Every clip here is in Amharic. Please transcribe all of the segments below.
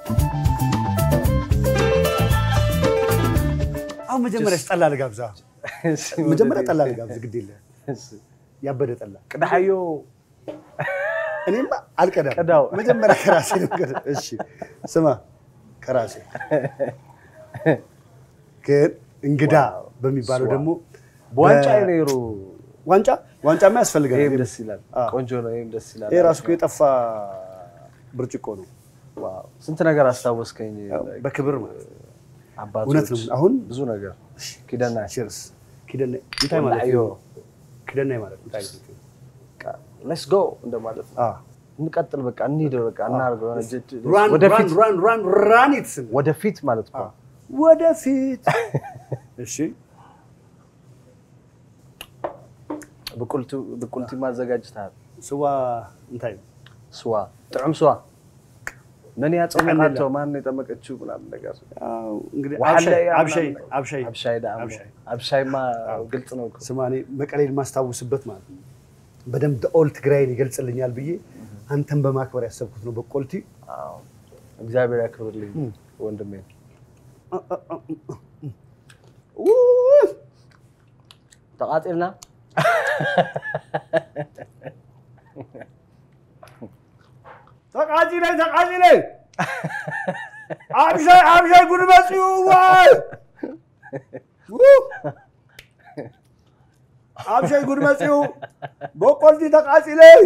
አሁን መጀመሪያ ጠላ ልጋብዛ። መጀመሪያ ጠላ ልጋብዝ፣ ግድ የለህም ያበደ ጠላ። ቅዳሐዮ እኔማ አልቀዳም። ቅዳው። መጀመሪያ ከራሴ ነው። ቀዳ- እሺ ስማ፣ ከራሴ ግን እንግዳ በሚባለው ደግሞ በዋንጫ በ- ኔሩ ዋንጫ ዋንጫማ ያስፈልጋል። ይህም ደስ ይላል። አዎ። ቆንጆ ነው። ይህም ደስ ይላል። ይሄ ራሱ እኮ የጠፋ ብርጭቆ ነው። ዋው፣ ስንት ነገር አስታወስከኝ። በክብር ማለት ነው። አባቶች እውነት ነው። አሁን ብዙ ነገር ኪደና ቺርስ ኪደና እንታይ ማለት ወላዮ ነው? ኪደና ማለት እንታይ ማለት ነው? ሌትስ ጎ እንደማለት ነው። አዎ እንቀጥል፣ በቃ እንሂድ፣ በቃ እናድርገው። የሆነ ጅ- ጅ- ራን ወደፊት ራን ራን ራን ኢት ስም ወደፊት ማለት ነው። ወደፊት እሺ ብቁልቲ ብቁልቲ ማዘጋጅተሃል። ስዋ እንታይ ነው? ስዋ ጥዑም ስዋ መን ያፀመቃቶ ጠቀለለ። ማን ነው የጠመቀችው ምናምን ነገር ያው እንግዲህ ዋሕለያ አብሻይ ምናምን አብሻይ አብሻይ ዳሞ አብሻይ አብሻይማ ግልጽ ነው እኮ። ስማ እኔ መቀሌን ማስታውስበት ማለት ነው በደንብ ኦል ትግራይን ይገልጽልኛል ብዬ አንተን በማክበር ያሰብኩት ነው በቆልቲ አዎ። እግዚአብሔር ያክብርልኝ ወንድሜ። ውይ! ተቃጢልና ተቃጺ ነይ ተቃጺ ነይ አብሻይ አብሻይ ጉድ መጽኡ ዋይ ው! አብሻይ ጉድ መጽኡ በቆልቲ ተቃጺ ነይ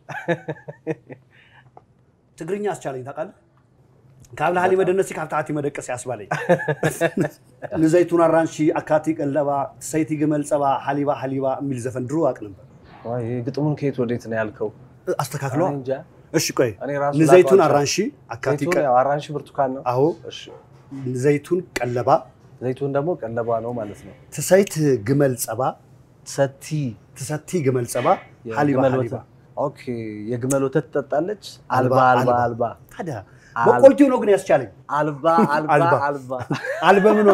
ትግርኛ አስቻለኝ ታውቃለህ ካብ ላህሊ መደነሲ ካብ ታሕቲ መደቀሲ ያስባለኝ ንዘይቱን አራንሺ አካቲ ቀለባ ሰይቲ ግመል ፀባ ሓሊባ ሓሊባ የሚል ዘፈን ድሮ አቅ ነበር ዋይ፣ ይሄ ግጥሙን ከየት ወዴት ነው ያልከው? አስተካክለዋ እኔ እንጃ። እሺ ቆይ እኔ ራሱ ንዘይቱን ላውቀው አራንሺ አካቲ ዘይቱን ቀ- ያው አራንሺ ብርቱካን ነው። አዎ እሺ፣ ዘይቱን ቀለባ ዘይቱን ደግሞ ቀለባ ነው ማለት ነው። ትሰይት ግመል ፀባ ሰቲ ትሰቲ ግመል ፀባ ሓሊባ የግመል ሓሊባ ወተት ኦኬ፣ የግመል ወተት ትጠጣለች። አልባ አልባ፣ አልባ አልባ። አልባ ታዲያ አል- በቆልቲው ነው ግን ያስቻለኝ አልባ አልባ አልባ። አልባ አልበምኗ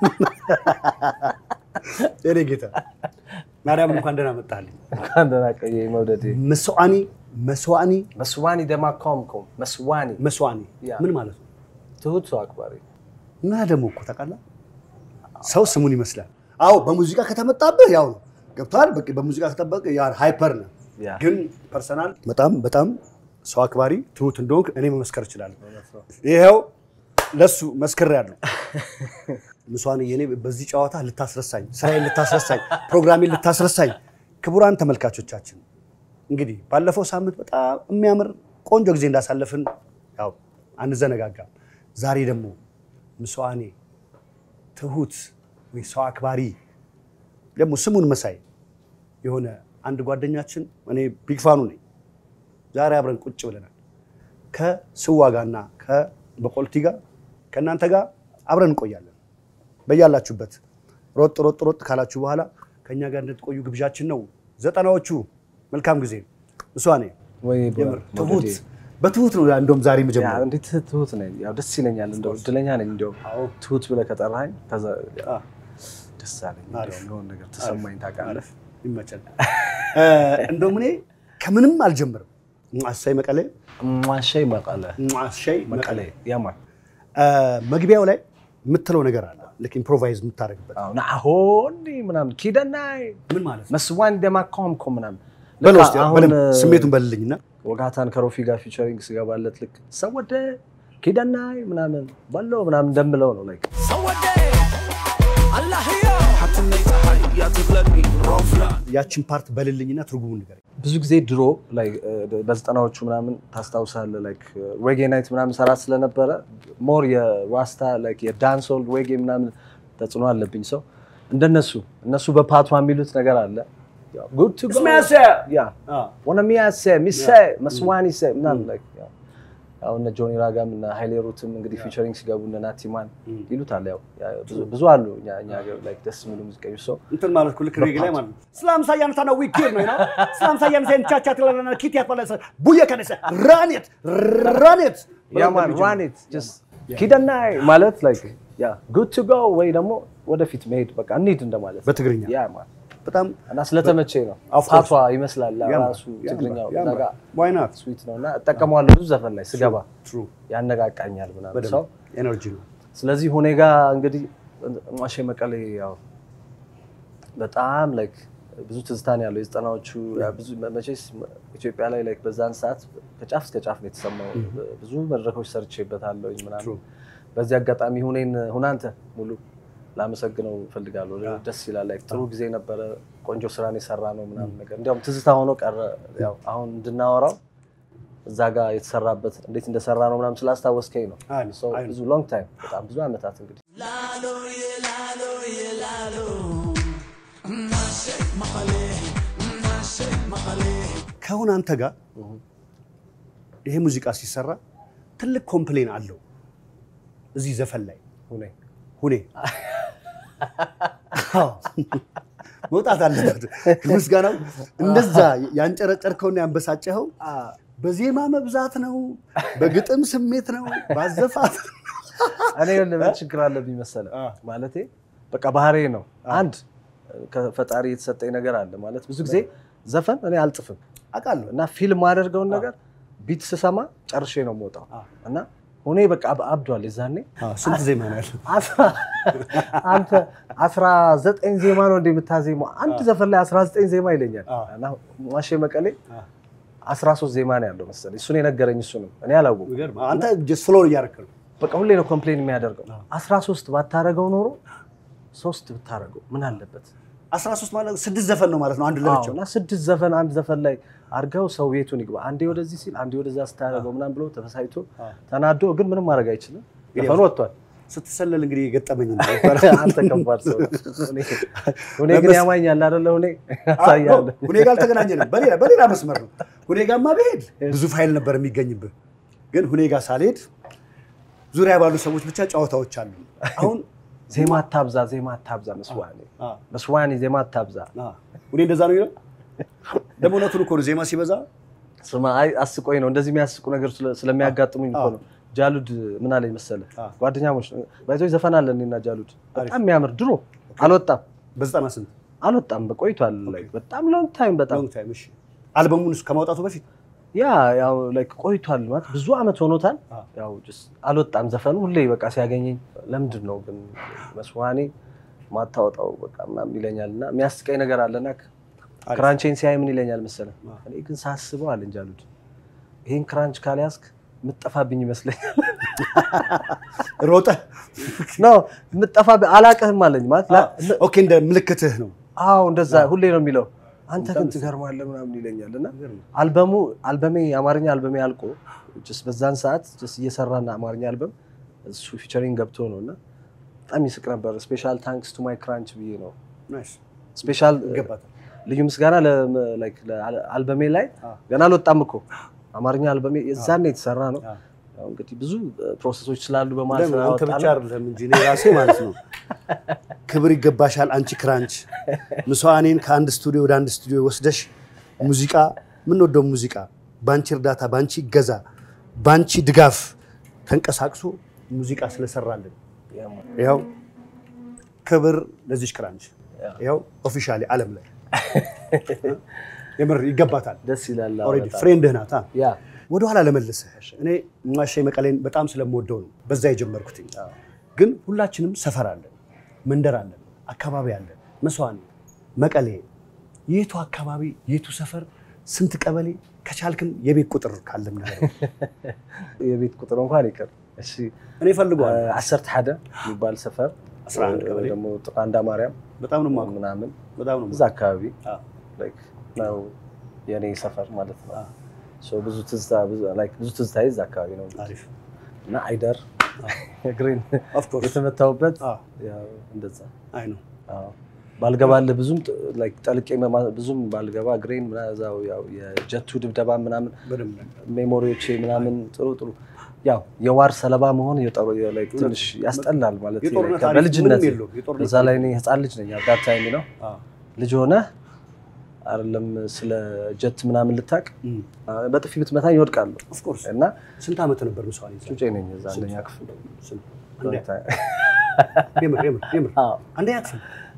የኔ ጌታ ማርያም እንኳን ደህና መጣልኝ እንኳን ደህና ቆየህ መውደዴ። መስዋዕኒ መስዋዕኒ መስዋኒ ደማካምኮም መስዋኒ መስዋዕኒ ያ። ምን ማለት ነው ትሁት ሰው አክባሪ እና ደግሞ እኮ ታውቃለህ ሰው ስሙን ይመስላል አዎ በሙዚቃ ከተመጣብህ ያው ነው ገብቶሃል በቃ በሙዚቃ ከጠበቅ ሃይፐር ነው ያ ግን ፐርሰናል በጣም በጣም ሰው አክባሪ ትሁት እንደሆንክ እኔ መመስከር እችላለሁ ይኸው ለሱ መስክር ያለው ምስዋን የኔ በዚህ ጨዋታ ልታስረሳኝ ስራዬን ልታስረሳኝ ፕሮግራሜን ልታስረሳኝ ክቡራን ተመልካቾቻችን እንግዲህ ባለፈው ሳምንት በጣም የሚያምር ቆንጆ ጊዜ እንዳሳለፍን ያው አንዘነጋጋም ዛሬ ደግሞ ምስዋኔ ትሁት ወይ ሰው አክባሪ ደግሞ ስሙን መሳይ የሆነ አንድ ጓደኛችን እኔ ቢግ ፋኑ ነኝ ዛሬ አብረን ቁጭ ብለናል ከስዋ ጋርና ከበቆልቲ ጋር ከእናንተ ጋር አብረን እንቆያለን በያላችሁበት ሮጥ ሮጥ ሮጥ ካላችሁ በኋላ ከእኛ ጋር እንድትቆዩ ግብዣችን ነው ዘጠናዎቹ መልካም ጊዜ እሷኔ ወይ የምር ትሁት መውደዴ። በትሁት ነው እንደውም ዛሬ ያ መጀመሪያ እንዴት ትሁት ነኝ። ያው ደስ ይለኛል። እንደው እድለኛ ነኝ። እንደው ትሁት ብለህ ከጠራኸኝ ከዛ ያው ደስ አለኝ። አሪፍ። እንደው የሆነ ነገር ተሰማኝ። ታውቃለህ ይመቸል እንደውም እኔ ከምንም አልጀምርም አሳይ መቀሌ ሟሸይ መቀለ አሳይ መቀለ መቀሌ ያማን መግቢያው ላይ የምትለው ነገር አለ ልክ ኢምፕሮቫይዝ የምታደርግበት አዎ ናሆኒ ምናምን ኪደናይ ምን ማለት ነው መስዋን ደማካምኮ ምናምን በለው ልክ እስኪ አሁን በደንብ ስሜቱን በልልኝና ወጋታን ከሮፊ ጋር ፊቸሪንግ ስገባለት ልክ ሰወደ ኪደናይ ምናምን በለው ምናምን እንደምለው ነው ላይክ ያችን ፓርት በልልኝና ትርጉሙን ንገረኝ ብዙ ጊዜ ድሮ ላይ በዘጠናዎቹ ምናምን ታስታውሳለህ ላይክ ዌጌ ናይት ምናምን ሰራ ስለነበረ ሞር የራስታ ላይክ የዳንሶል ዌጌ ምናምን ተጽዕኖ አለብኝ ሰው እንደነሱ እነሱ በፓቷ የሚሉት ነገር አለ ጉድ ቱ ጎ ያ ወነ ሚያሴ ሚሴ መስዋኒ ሴ ምናምን ላይክ ያ አሁን እነ ጆኒ ራጋም እና ሀይሌ ሩትም እንግዲህ ፊቸሪንግ ሲገቡ እነ ናቲማን ይሉታል። ያው ያ ብዙ- ብዙ አሉ እኛ እኛ ሀገር ላይክ ደስ የሚሉ ሙዚቀኞች ሰው እንትን ማለት እኮ ልክ ሬጌ ላይ ማለት ነው ስላም ሳያን ታና ዊኪር ነው ነው ስላም ሳያን ሳይን ቻቻ ትለና ኪት ያፈለሰ ቡየ ከነሰ ራኔት ራኔት ያማን ዋኔት ጀስት ኪደናይ ማለት ላይክ ያ ጉድ ቱ ጎ ወይ ደግሞ ወደፊት መሄድ በቃ እንሂድ እንደማለት ነው። በትግርኛ? ያ ማን በጣም እና ስለተመቼ ነው Of course. ፋቷ ይመስላል ያምራል፣ ራሱ ትግርኛው ያምራል። እዛ ጋ Why not? ስዊት ነው እና እጠቀመዋለሁ ብዙ ዘፈን ላይ ስገባ True. ያነቃቃኛል ምናምን ሰው በደንብ ኤነርጂ ነው። ስለዚህ ሁኔ ጋ እንግዲህ ማሼ መቀሌ ያው በጣም ላይክ ብዙ ትዝታን ያለው የዘጠናዎቹ ብዙ መቼስ ኢትዮጵያ ላይ ላይክ በዛን ሰዓት ከጫፍ እስከ ጫፍ ነው የተሰማው። ብዙ መድረኮች ሰርቼበታለሁ ምናምን። True. በዚህ አጋጣሚ ሁኔን ሁናንተ ሙሉ ላመሰግነው እፈልጋለሁ። ደስ ይላል። ላይክ ጥሩ ጊዜ ነበረ። ቆንጆ ስራን የሰራ ነው ምናምን ነገር እንዲያውም ትዝታ ሆኖ ቀረ። ያው አሁን እንድናወራው እዛ ጋር የተሰራበት እንዴት እንደሰራ ነው ምናምን ስላስታወስከኝ ነው። አይ ነው፣ So አይ ነው። ብዙ ሎንግ ታይም በጣም ብዙ ዓመታት እንግዲህ ከአሁን አንተ ጋር ይሄ ሙዚቃ ሲሰራ ትልቅ ኮምፕሌን አለው እዚህ ዘፈን ላይ ሁኔ ሁኔ አዎ፣ መውጣት አለበት። ምስጋናው እንደዛ ያንጨረጨርከውና ያንበሳጨኸው በዜማ መብዛት ነው፣ በግጥም ስሜት ነው፣ ባዘፋት እኔ ምን ችግር አለብኝ መሰለህ? አ። ማለቴ በቃ ባህሬ ነው። አንድ ከፈጣሪ የተሰጠኝ ነገር አለ ማለት ብዙ ጊዜ ዘፈን እኔ አልጥፍም አውቃለሁ። እና ፊልም ማደርገውን ነገር ቢት ስሰማ ጨርሼ ነው የምወጣው አ። እና ሁኔ በቃ አብ- አብዷል። የዛኔ አዎ፣ ስንት ዜማ ነው ያለው? አስራ- አንተ አስራ ዘጠኝ ዜማ ነው እንደ የምታዜመው አንድ ዘፈን ላይ አስራ ዘጠኝ ዜማ ይለኛል አ። እና ማሼ መቀሌ አ። አስራ ሶስት ዜማ ነው ያለው መሰለኝ። እሱን የነገረኝ እሱ ነው። እኔ አላወኩም። የሚገርም። አንተ ጀስት ፍሎር እያደረክ ነው። በቃ ሁሌ ነው ኮምፕሌን የሚያደርገው። አስራ ሶስት ባታረገው ኖሮ ሶስት ብታረገው ምን አለበት? 13 ማለት ስድስት ዘፈን ነው ማለት ነው አንድ አዎ፣ ለብቻው። እና ስድስት ዘፈን አንድ ዘፈን ላይ አድርገው ሰው ቤቱን ይግባ። አንዴ ወደዚህ ሲል አንዴ ወደዛ ስታደርገው ምናምን ብሎ ተበሳይቶ ተናዶ፣ ግን ምንም ማድረግ አይችልም። ዘፈኑ ወጥቷል። ስትሰለል እንግዲህ የገጠመኝ ነው። አንተ ከባድ ሰው ነህ። ሁኔ- ሁኔ ግን ያማኛል አይደለ? ሁኔ ያሳያል። ሁኔ ጋር አልተገናኘንም። በሌላ በሌላ መስመር ነው። ሁኔ ጋርማ ብሄድ ብዙ ፋይል ነበር የሚገኝብህ። ግን ሁኔ ጋር ሳልሄድ ዙሪያ ባሉ ሰዎች ብቻ ጨዋታዎች አሉ። አሁን ዜማ አታብዛ፣ ዜማ አታብዛ፣ መስዋዕኔ አ፣ መስዋዕኔ፣ ዜማ አታብዛ። አ፣ ሁኔ እንደዛ ነው ይላል። ደግሞ እውነቱን እኮ ነው። ዜማ ሲበዛ ስማ፣ አይ አስቆኝ ነው እንደዚህ የሚያስቁ ነገር ስለ- ስለሚያጋጥሙኝ እኮ ነው። ጃሉድ ምን አለኝ መሰለህ? አ። ጓደኛሞች ባይዞች ዘፈን አለ እኔና ጃሉድ በጣም የሚያምር ድሮ አልወጣም በዘጠና ስንት አልወጣም በቆይቷል። like በጣም ሎንግ ታይም በጣም ሎንግ ታይም። እሺ አልበሙን እሱ ከማውጣቱ በፊት ያ ያው like ቆይቷል ማለት ብዙ አመት ሆኖታል። አ። ያው just አልወጣም ዘፈኑ ሁሌ በቃ ሲያገኘኝ ለምንድን ነው ግን መስዋዕኔ ማታወጣው በቃ ምናምን ይለኛል እና የሚያስቀኝ ነገር አለና ክራንቼን ሲያይ ምን ይለኛል መሰለህ? እኔ ግን ሳስበው አለኝ ጃሉድ ይሄን ክራንች ካልያዝክ የምትጠፋብኝ ይመስለኛል ሮጠ። ነው የምትጠፋብኝ አላቅህም አለኝ ማለት ላ- ኦኬ እንደ ምልክትህ ነው። አዎ እንደዛ ሁሌ ነው የሚለው። አንተ ግን ትገርማለህ ምናምን ይለኛል እና አልበሙ አልበሜ የአማርኛ አልበሜ አልቆ ጀስት በዛን ሰዓት ጀስት እየሰራና አማርኛ አልበም እሱ ፊቸሪንግ ገብቶ ነው እና በጣም ይስቅ ነበር። ስፔሻል ታንክስ ቱ ማይ ክራንች ብዬ ነው ናይስ ስፔሻል ይገባታል። ልዩ ምስጋና ለ- like ለአልበሜ ላይ ገና አልወጣም እኮ አማርኛ አልበሜ የዛኔ የተሰራ ነው። አ። ያው እንግዲህ ብዙ ፕሮሰሶች ስላሉ በማለት ለምን አንተ ስላወጣ ብቻ ነው። አይደለም እንጂ እኔ ራሴ ማለት ነው። ክብር ይገባሻል አንቺ ክራንች ምስዋኔን ከአንድ ስቱዲዮ ወደ አንድ ስቱዲዮ ወስደሽ ሙዚቃ የምንወደው ሙዚቃ በአንቺ እርዳታ፣ በአንቺ ይገዛ፣ በአንቺ ድጋፍ ተንቀሳቅሶ ሙዚቃ ስለሰራልን ይኸው ክብር ለዚች ክራንች ይኸው ኦፊሻሊ ዓለም ላይ የምር ይገባታል። ደስ ይላል። አዎ፣ ኦልሬዲ በጣም። ፍሬንድህ ናታ። ያ ወደኋላ ለመልስህ እኔ ማሼ መቀሌን በጣም ስለምወደው ነው በዛ የጀመርኩት። ግን ሁላችንም ሰፈር አለን፣ መንደር አለን፣ አካባቢ አለን። መስዋዕት መቀሌ የቱ አካባቢ የቱ ሰፈር ስንት ቀበሌ ከቻልክም የቤት ቁጥር ካለም ነገር የቤት ቁጥር እንኳን ይቅር። እሺ እኔ እፈልገዋለሁ። ዓሰርተ ሓደ የሚባል ሰፈር 11 ቀበሌ ደግሞ ጥቃንዳ ማርያም በጣም ነው የማውቀው፣ ምናምን በጣም ነው እዛ አካባቢ አዎ። like ነው የኔ ሰፈር ማለት ነው። So ብዙ ትዝታ ብዙ like ብዙ ትዝታ እዛ አካባቢ ነው አሪፍ እና አይደር ግሪን ኦፍ ኮርስ የተመታውበት አዎ። ያው እንደዛ አይ ነው አዎ። ባልገባልህ ብዙም ጥ- like ጠልቄ መማ- ብዙም ባልገባ ግሬን ምናምን እዛው ያው የጀቱ ድብደባ ምናምን በደንብ ሜሞሪዎቼ ምናምን ጥሩ ጥሩ ያው የዋር ሰለባ መሆን የጠሩ like ትንሽ ያስጠላል ማለት ነው። የጦርነት like አሪፍ በልጅነት ምንም የለውም። የጦርነት በዛ ላይ እኔ ህፃን ልጅ ነኝ አዳት ታይም ነው አዎ። ልጅ ሆነ አይደለም ስለ ጀት ምናምን ልታቅ እም፣ በጥፊ ብትመታኝ ይወድቃለሁ ኦፍ ኮርስ እና ስንት ዓመት ነበር መስዋዕት ይዛ ጩጬ ነኝ እዛ አንደኛ ክፍል ስንት? አንደኛ- የምር የምር የምር አዎ። አንደኛ ክፍል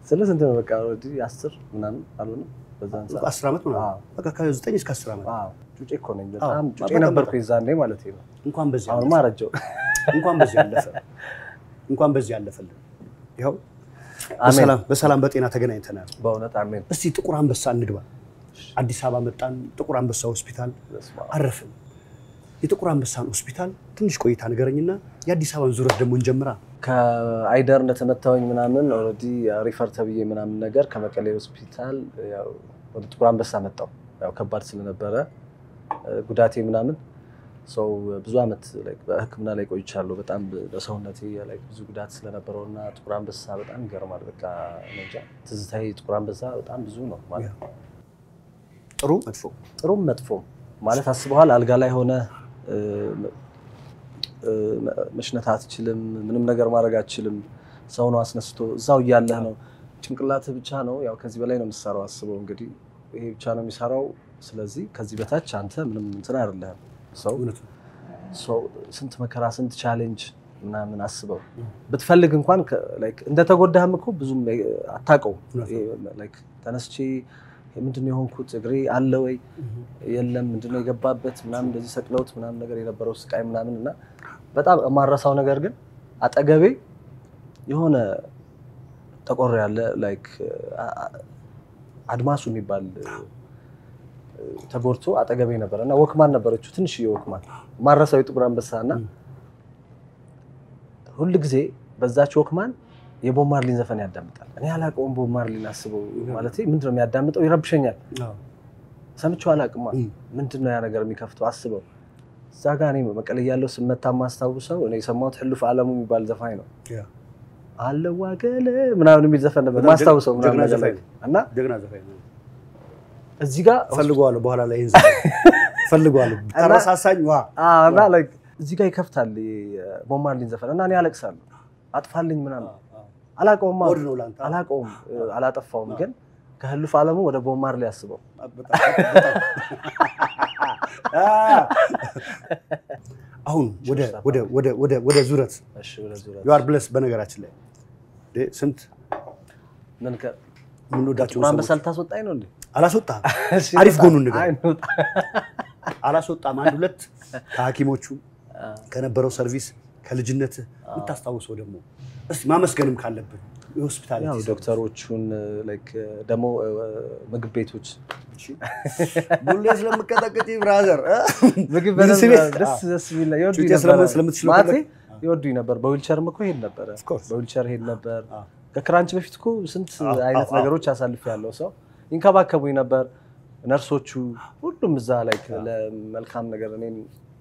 ስለ ስንት ነው በቃ ኦልሬዲ አስር ምናምን አልሆነም በዛን ሰዓት አስር ዓመት አዎ። ምናምን በቃ ከዘጠኝ እስከ አስር ዓመት አዎ ጩጬ እኮ ነኝ በጣም አዎ፣ ጩጬ በጣም ነበርኩ በጣም። የዛኔ ማለት ነው እንኳን በዚህ አሁንማ አለፈ አረጀው እንኳን በዚህ አለፈ እንኳን በዚህ አለፈልን። ይኸው አሜን በሰላም በሰላም በጤና ተገናኝተናል። በእውነት አሜን እስቲ ጥቁር አንበሳ እንግባ። አዲስ አበባ መጣን። ጥቁር አንበሳ ሆስፒታል በስመ አብ። አረፍን። የጥቁር አንበሳን ሆስፒታል ትንሽ ቆይታ ንገረኝና የአዲስ አበባን ዙረት ደግሞ እንጀምራ። ከአይደር እንደተመታወኝ ምናምን ኦልሬዲ ሪፈር ተብዬ ምናምን ነገር ከመቀሌ ሆስፒታል ያው ወደ ጥቁር አንበሳ መጣው። ያው ከባድ ስለነበረ እ፣ ጉዳቴ ምናምን ሰው ብዙ ዓመት like በሕክምና ላይ ቆይቻለሁ። በጣም በሰውነቴ like ብዙ ጉዳት ስለነበረው እና ጥቁር አንበሳ በጣም ይገርማል። በቃ እኔ እንጃ ትዝታዬ ጥቁር አንበሳ በጣም ብዙ ነው ማለት ነው። ጥሩ መጥፎ ጥሩም መጥፎም ማለት አስበዋል። አልጋ ላይ ሆነ እ፣ እ፣ መሽነት አትችልም፣ ምንም ነገር ማድረግ አትችልም። ሰው ነው አስነስቶ እዛው እያለህ ነው ጭንቅላትህ ብቻ ነው ያው ከዚህ በላይ ነው የምትሰራው። አስበው እንግዲህ ይሄ ብቻ ነው የሚሰራው። ስለዚህ ከዚህ በታች አንተ ምንም እንትን አይደለህም። ሰው እውነት ነው። ሰው ስንት መከራ ስንት ቻሌንጅ ምናምን አስበው ብትፈልግ እንኳን ከ- like እንደተጎዳህም እኮ ብዙም እ፣ አታውቀውም። እውነት ነው። ይሄ like ተነስቼ ምንድነው የሆንኩት እግሬ አለ ወይ የለም ምንድነው የገባበት ምናምን እንደዚህ ሰቅለውት ምናምን ነገር የነበረው ስቃይ ምናምን እና በጣም የማረሳው ነገር ግን አጠገቤ የሆነ ጠቆር ያለ ላይክ አድማሱ የሚባል እ፣ ተጎድቶ አጠገቤ ነበር እና ወክማን ነበረችው ትንሽዬ ወክማን ማረሳው የጥቁር አንበሳ እና ሁል ጊዜ በዛች ወክማን የቦብ ማርሊን ዘፈን ያዳምጣል። እኔ አላውቀውም ቦብ ማርሊን አስበው ማለት ምንድነው የሚያዳምጠው ይረብሸኛል። አዎ። ሰምቼው አላውቅማ። እም። ምንድን ነው ያ ነገር የሚከፍተው? አስበው እዛ ጋ እኔ መቀሌ እያለሁ ስመታ ማስታውሰው እኔ የሰማሁት ሕልፍ አለሙ የሚባል ዘፋኝ ነው። ያ። አለዋገለ ምናምን የሚል ዘፈን ነበር በጣም ማስታውሰው ጀግና ምናምን ነገር ዘፋኝ ላይ እና ጀግና ዘፋኝ ነው። እዚህ ጋር ፈልገዋለሁ በኋላ ላይ ይህን ዘፋኝ ፈልገዋለሁ። ተረሳሳኝ ዋ አዎ፣ እና like እዚህ ጋር ይከፍታል ቦብ ማርሊን ዘፈን እና እኔ አለቅሳለሁ። አጥፋልኝ ምናምን አላውቀውም ወድ ነው ለአንተ አላውቀውም አላጠፋውም፣ ግን ከሕልፍ አለሙ ወደ ቦብ ማርሊ አስበው በጣም በጣም አ- አሁን ወደ ወደ ወደ ወደ ወደ ዙረት እሺ፣ ወደ ዙረት ዩ አር ብለስ በነገራችን ላይ እንዴ ስንት ምን ከ የምንወዳቸው ጥቁር አንበሳ ሰዎች ልታስወጣኝ ነው እንዴ? አላስወጣም እሺ፣ አሪፍ እንውጣ። ጎኑን ንገረኝ። አይ፣ እንውጣ። አላስወጣም አንድ ሁለት ከሐኪሞቹ ከነበረው ሰርቪስ ከልጅነት የምታስታውሰው ደግሞ እስቲ ማመስገንም ካለብን የሆስፒታል ያው ዶክተሮቹን ላይክ ደግሞ ምግብ ቤቶች ቡሌ ስለምቀጠቅጥ ብራዘር ምግብ ብዙ በደንብ ስሜት- ደስ ደስ የሚል ነው። ይወዱኝ ጩጬ ነበር። ስለምን- ስለምትችለው ማለቴ ፈለግ- ይወዱኝ ነበር። በዊልቸርም እኮ ሄድ ነበረ። course። በዊልቸር ሄድ ነበር። አዎ። ከክራንች በፊት እኮ ስንት አዎ፣ አይነት አዎ፣ ነገሮች አሳልፍ ያለው ሰው ይንከባከቡኝ ነበር። ነርሶቹ ሁሉም እዛ ላይ ለመልካም ነገር እኔን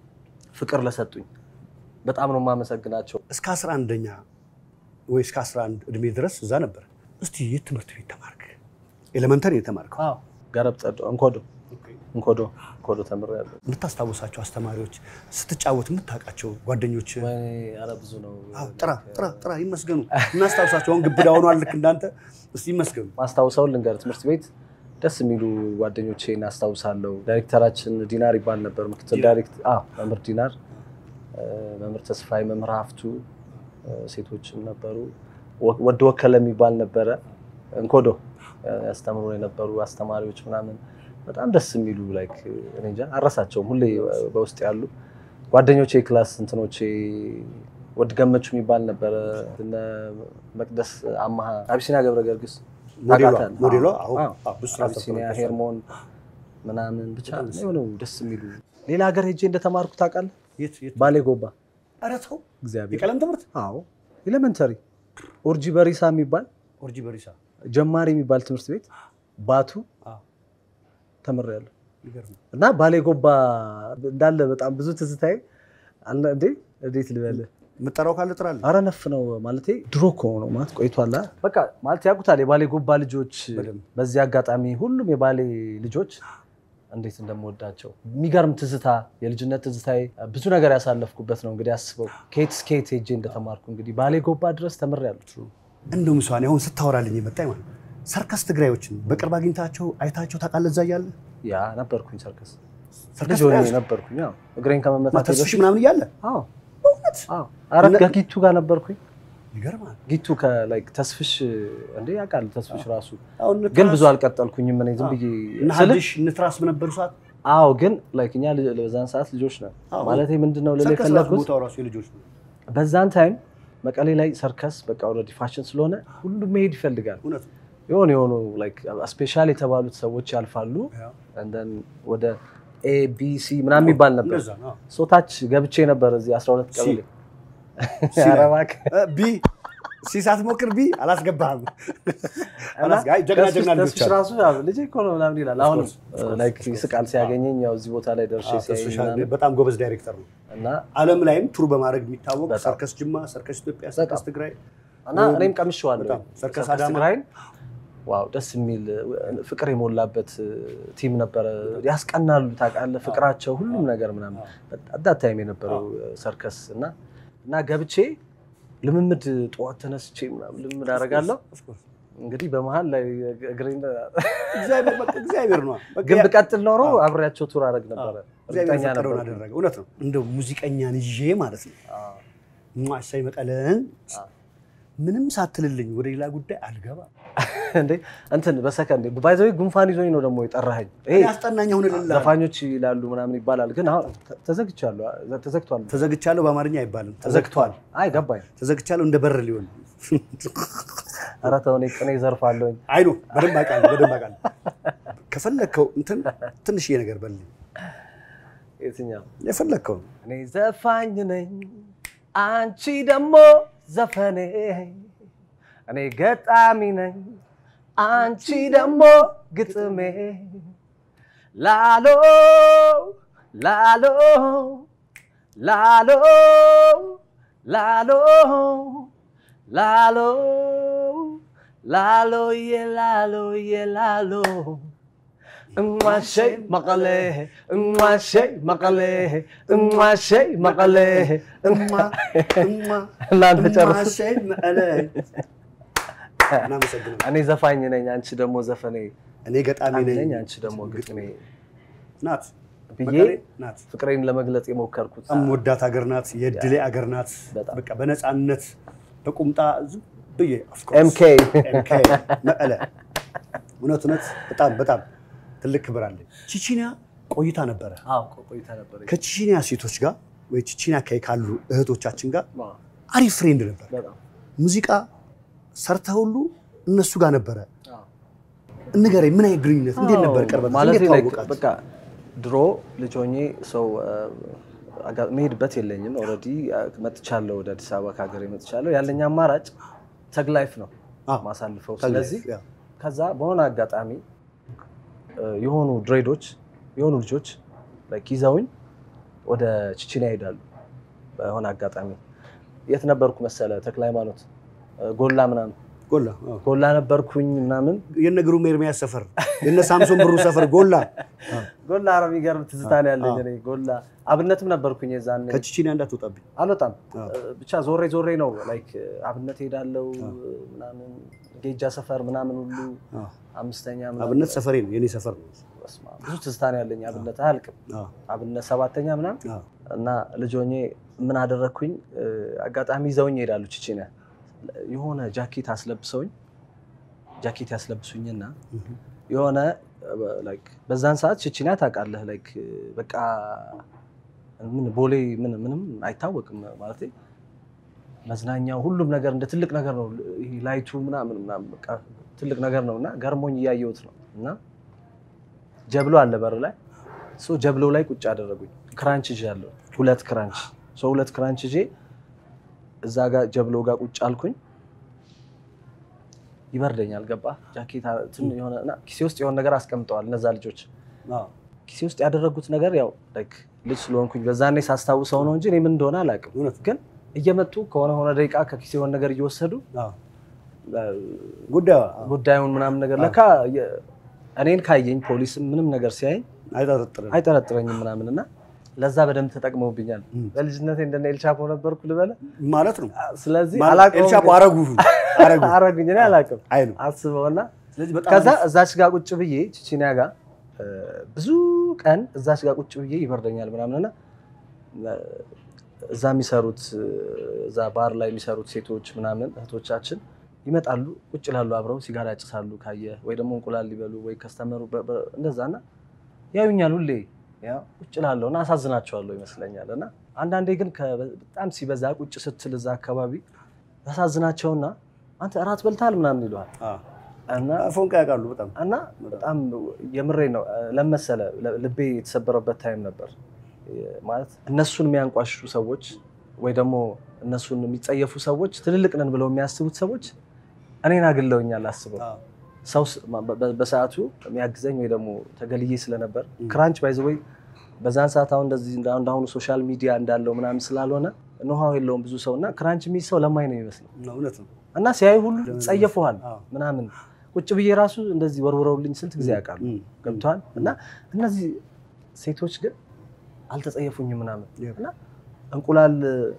ፍቅር ለሰጡኝ በጣም ነው የማመሰግናቸው። እስከ 11ኛ ወይ እስከ 11 እድሜ ድረስ እዛ ነበር። እስቲ የት ትምህርት ቤት ተማርክ? ኤሌመንተሪ የተማርከው ገረብ ጸዶ እንኮዶ እንኮዶ እንኮዶ ተምሬያለሁ። የምታስታውሳቸው አስተማሪዎች፣ ስትጫወት የምታውቃቸው ጓደኞች ወይኔ ኧረ ብዙ ነው። አዎ፣ ጥራ ጥራ ጥራ ይመስገኑ። እናስታውሳቸው። አሁን ግብዳ ሆኗል ልክ እንዳንተ። እስቲ ይመስገኑ። ማስታውሰውን ልንገር፣ ትምህርት ቤት ደስ የሚሉ ጓደኞቼን አስታውሳለሁ። ዳይሬክተራችን ዲናር ይባል ነበር። ምክትል ዲናር? ዳይሬክተር አዎ፣ መምህር ዲናር፣ እ፣ መምህር ተስፋዬ፣ መምህር ሀፍቱ እ፣ ሴቶችም ነበሩ። ወ- ወደ ወከለ የሚባል ነበረ። እንኮዶ እ፣ ያስተምሩ የነበሩ አስተማሪዎች ምናምን በጣም ደስ የሚሉ ላይክ እኔ እንጃ አረሳቸውም። ሁሌ በውስጥ ያሉ ጓደኞቼ ክላስ እንትኖቼ ወድ ገመቹ የሚባል ነበረ። እነ መቅደስ አማሃ፣ አቢሲና ገብረ ገርግስ ሞዴሏ ታውቃታለህ? ሞዴሏ አዎ፣ አዎ፣ አዎ። አዎ፣ ብዙ ስራ አቢሲኒያ ሰርተዋል። ሄርሞን ምናምን ብቻ የሆኑ ደስ የሚሉ ሌላ ሀገር ሄጄ እንደተማርኩ ታውቃለህ? የት የት? ባሌ ጎባ ኧረ ተው እግዚአብሔር የቀለም ትምህርት አዎ ኤሌመንተሪ ኦርጂ በሪሳ የሚባል ኦርጂ በሪሳ ጀማሪ የሚባል ትምህርት ቤት ባቱ አዎ፣ ተምሬያለሁ ይገርም። እና ባሌ ጎባ እንዳለ በጣም ብዙ ትዝታዬ አለ። እንዴ እንዴት ልበልህ? የምጠራው ካለ ጥራለህ። አረ ነፍ ነው ማለቴ ድሮ እኮ ነው ማለት ቆይቷል። አ? በቃ ማለት ያውቁታል የባሌ ጎባ ልጆች። በደንብ። በዚህ አጋጣሚ ሁሉም የባሌ ልጆች እንዴት እንደምወዳቸው የሚገርም ትዝታ፣ የልጅነት ትዝታዬ ብዙ ነገር ያሳለፍኩበት ነው። እንግዲህ አስበው ከየት እስከ የት ሄጄ እንደተማርኩ እንግዲህ ባሌ ጎባ ድረስ ተምሬያለሁ። እንደው ምሷኔ አሁን ስታወራልኝ የመጣኝ ማለት ነው። ሰርከስ ትግራዮችን በቅርብ አግኝታቸው አይታቸው ታውቃለህ? እዛ እያለ ያ ነበርኩኝ ሰርከስ ሰርከስ ልጅ ሆኜ ትግራዮች ነበርኩኝ። አዎ እግሬን ከመመታት ተስፍሽ ምናምን እያለ አዎ አዎ። አረ እነ- ገኪቱ ጋር ነበርኩኝ። ይገርማል። ጊቱ ከላይክ ተስፍሽ እንዴ ያውቃል ተስፍሽ ራሱ አሁን ግን ብዙ አልቀጠልኩኝም እኔ ዝም ብዬ እነ ስልህ ሀዲሽ እንትራስ በነበሩ ሰዓት አዎ ግን ላይክ እኛ ልጅ- በዛን ሰዓት ልጆች ነን አዎ። ማለት ምንድነው ልል ሰርከስ ራሱ የፈለግኩት ቦታው ራሱ የልጆች ነው። በዛን ታይም መቀሌ ላይ ሰርከስ በቃ ኦልሬዲ ፋሽን ስለሆነ ሁሉም መሄድ ይፈልጋል እውነት ነው። የሆኑ የሆኑ ስፔሻል የተባሉት ሰዎች ያልፋሉ ያው እንደን ወደ ኤ ቢ ሲ ምናምን የሚባል ነበር እንደዛ ነው። ሶታች ገብቼ ነበር እዚህ 12 ሲ። ቀበሌ ሲ ላይ። ኧረ እባክህ። እ ቢ ሲ ሳትሞክር ቢ አላስገባህም። እና አላስገ- አይ ጀግና ተስፍሽ- ጀግና ልጆች ተስፍሽ አሉ። ራሱ ያው ልጄ እኮ ነው ምናምን ይላል። አሁን course, of course, ላይክ of course. ይስቃል ሲያገኘኝ ያው እዚህ ቦታ ላይ ደርሼ አዎ፣ ሲያየኝ ተስፍሽ ምናምን በጣም ጎበዝ ዳይሬክተር ነው። እና ዓለም ላይም ቱር በማድረግ የሚታወቅ በጣም። ሰርከስ ጅማ፣ ሰርከስ ኢትዮጵያ፣ ሰርከስ ትግራይ እና እኔም ቀምሼዋለሁ በጣም ሰርከስ ሰርከስ አዳማ። ትግራይን ዋው ደስ የሚል ፍቅር የሞላበት ቲም ነበረ። ያስቀናሉ ታውቃለህ፣ ፍቅራቸው ሁሉም ነገር ምናምን አዳት ታይም የነበረው ሰርከስ እና እና ገብቼ ልምምድ ጠዋት ተነስቼ ምናምን ልምምድ አደርጋለሁ። Of course. እንግዲህ በመሀል ላይ እግሬን እግዚአብሔር በቃ እግዚአብሔር ነው። በቃ ግን ያ- ብቀጥል ኖሮ አብሬያቸው ቱር አደርግ ነበረ። እግዚአብሔር እርግጠኛ የፈቀደውን ነበር። አደረገ። እውነት ነው። እንደው ሙዚቀኛን ይዤ ማለት ነው ማሳይ መቀለን ምንም ሳትልልኝ ወደ ሌላ ጉዳይ አልገባም። እንዴ እንትን በሰከንድ ባይዘዌ ጉንፋን ይዞኝ ነው ደግሞ የጠራኸኝ። ይሄ ያስጠናኝ አሁን ልላ ዘፋኞች ይላሉ ምናምን ይባላል፣ ግን አሁን ተ- ተዘግቻለሁ፣ ተዘግቷል። ተዘግቻለሁ በአማርኛ አይባልም። ተዘግቷል። አይ ገባኝ። ተዘግቻለሁ እንደ በር ሊሆን ኧረ ተው እኔ ቅኔ ዘርፋለሁኝ። አይኑ በደንብ አውቃለሁ፣ በደንብ አውቃለሁ። ከፈለግከው እንትን ትንሽዬ ነገር በልኝ፣ የትኛው የፈለግከው እኔ ዘፋኝ ነኝ፣ አንቺ ደግሞ ዘፈኔ። እኔ ገጣሚ ነኝ፣ አንቺ ደግሞ ግጥሜ። ላሎ ላሎ ላሎ ላሎ ላሎ ላሎ የላሎ የላሎ እሟሸይ መቀሌ እሟሸይ መቀሌ እሟሸይ መቀሌ እማ እማ እናንተ ጨርሱ። እማሸይ መቀለ እናመሰግናለን። እኔ ዘፋኝ ነኝ፣ አንቺ ደግሞ ዘፈኔ እኔ ገጣሚ ነኝ፣ ነኝ አንቺ ደግሞ ግጥሜ ናት ብዬ መቀሌ ናት። ፍቅሬን ለመግለጽ የሞከርኩት በጣም ወዳት ሀገር ናት። የድሌ ሀገር ናት። በጣም። በቃ በነፃነት በቁምጣ ዝም ብዬ of course ኤምኬ MK መቀለ እውነት እውነት በጣም በጣም ትልቅ ክብር አለኝ። ቺቺኒያ ቆይታ ነበረ። ቆይታ ነበር። ከቺቺኒያ ሴቶች ጋር ወይ ቺቺኒያ አካባቢ ካሉ እህቶቻችን ጋር አሪፍ ፍሬንድ ነበር። በጣም ሙዚቃ ሰርተ ሁሉ እነሱ ጋር ነበረ። ንገረኝ፣ ምን አይነት ግንኙነት እንዴት ነበር? ቅርበት ማለት እንዴት ላይ ተዋወቃችሁ? በቃ ድሮ ልጅ ሆኜ ሰው አጋ- መሄድበት የለኝም። ኦልሬዲ መጥቻለሁ፣ ወደ አዲስ አበባ ከሀገሬ መጥቻለሁ። ያለኝ አማራጭ ተግ ላይፍ ነው አዎ፣ ማሳልፈው። ተግ ላይፍ፣ ስለዚህ ያ። ከዛ በሆነ አጋጣሚ እ፣ የሆኑ ድሬዶች የሆኑ ልጆች like ይዘውኝ ወደ ቺቺኒያ ይሄዳሉ። በሆነ አጋጣሚ የት ነበርኩ መሰለ? ተክለ ሃይማኖት እ፣ ጎላ ምናምን ጎላ አዎ። ጎላ ነበርኩኝ ምናምን የነ ግሩም ኤርሚያስ ሰፈር የነ ሳምሶን ብሩ ሰፈር ጎላ ጎላ ኧረ የሚገርም ትዝታ ነው ያለኝ እኔ ጎላ አብነትም ነበርኩኝ የዛኔ ከቺቺኒያ እንዳትወጣብኝ። አልወጣም አዎ። ብቻ ዞሬ ዞሬ ነው ላይክ አብነት ሄዳለው ምናምን ጌጃ ሰፈር ምናምን ሁሉ አዎ። አምስተኛ ምናምን አብነት ሰፈሬ ነው የኔ ሰፈር ነው። በስመ አብ፣ ብዙ ትዝታ ነው ያለኝ አብነት አያልቅም አዎ፣ አብነት ሰባተኛ ምናምን አዎ። እና ልጅ ሆኜ ምን አደረግኩኝ እ፣ አጋጣሚ ይዘውኝ ይሄዳሉ ቺቺኒያ የሆነ ጃኬት አስለብሰውኝ ጃኬት ያስለብሱኝና የሆነ ላይክ በዛን ሰዓት ቺቺኒያ ታውቃለህ ላይክ በቃ ምን ቦሌ ምን ምንም አይታወቅም ማለት መዝናኛው ሁሉም ነገር እንደ ትልቅ ነገር ነው። ይሄ ላይቱ ምናምን ምናምን በቃ ትልቅ ነገር ነው እና ገርሞኝ እያየሁት ነው እና ጀብሎ አለ በር ላይ ሶ ጀብሎ ላይ ቁጭ አደረጉኝ። ክራንች ይዣለሁ ሁለት ክራንች ሶ ሁለት ክራንች ይዤ እዛ ጋር ጀብሎ ጋር ቁጭ አልኩኝ። ይበርደኛል ገባ ጃኬት ትን የሆነ እና ኪሴ ውስጥ የሆነ ነገር አስቀምጠዋል እነዛ ልጆች አዎ። ኪሴ ውስጥ ያደረጉት ነገር ያው ላይክ ልጅ ስለሆንኩኝ በዛኔ ሳስታውሰው ነው እንጂ እኔ ምን እንደሆነ አላውቅም። እውነት ግን እየመጡ ከሆነ ሆነ ደቂቃ ከኪሴ የሆነ ነገር እየወሰዱ አዎ። ጉዳዩ አዎ፣ ጉዳዩን ምናምን ነገር ለካ የ- እኔን ካየኝ ፖሊስ ምንም ነገር ሲያየኝ አይጠረጥርም። አይጠረጥረኝም ምናምን እና ለዛ በደንብ ተጠቅመውብኛል። በልጅነቴ እንደነ ኤልቻፖ ነበርኩ ልበለ። ማለት ነው ስለዚህ ማለት አላውቀውም ኤልቻፖ ግን- አረጉ አረጉ አረጉኝ እኔ አላውቅም አይ ነው። አስበውና ስለዚህ በጣም ከዛ አሪፍ። እዛች ጋር ቁጭ ብዬ ቺቺኒያ ጋር እ፣ ብዙ ቀን እዛች ጋር ቁጭ ብዬ ይበርደኛል ምናምንና እ፣ እዛ የሚሰሩት እዛ ባር ላይ የሚሰሩት ሴቶች ምናምን እህቶቻችን ይመጣሉ፣ ቁጭ ይላሉ፣ አብረው ሲጋራ ያጭሳሉ ካየ ወይ ደግሞ እንቁላል ሊበሉ ወይ ከስተመሩ እንደዛ እና ያዩኛል ሁሌ ያው ቁጭ እላለሁ እና አሳዝናቸዋለሁ ይመስለኛል። እና አንዳንዴ ግን ከ- በጣም ሲበዛ ቁጭ ስትል እዛ አካባቢ ያሳዝናቸውና አንተ እራት በልተሃል ምናምን ይለዋል አዎ። እና ፎንቃ ያውቃሉ በጣም እና በጣም የምሬ ነው ለመሰለ ልቤ የተሰበረበት ታይም ነበር። ማለት እነሱን የሚያንቋሽሹ ሰዎች ወይ ደግሞ እነሱን የሚጸየፉ ሰዎች ትልልቅ ነን ብለው የሚያስቡት ሰዎች እኔን አግለውኛል አስበው አዎ። ሰው ስ- በ- በ- በሰዓቱ የሚያግዘኝ ወይ ደግሞ ተገልዬ ስለነበር ክራንች ባይዘ ወይ በዛን ሰዓት አሁን እንደዚህ እንደ አሁን እንዳሁኑ ሶሻል ሚዲያ እንዳለው ምናምን ስላልሆነ ኖሃው የለውም ብዙ ሰው እና ክራንች የሚይዝ ሰው ለማኝ ነው የሚመስለው እውነት ነው። እና ሲያዩ ሁሉ ጸየፈዋል አዎ። ምናምን ቁጭ ብዬ ራሱ እንደዚህ ወርውረውልኝ ስንት ጊዜ ያውቃሉ እም። ገብተዋል እና እነዚህ ሴቶች ግን አልተጸየፉኝም ምናምን Yep. እና እንቁላል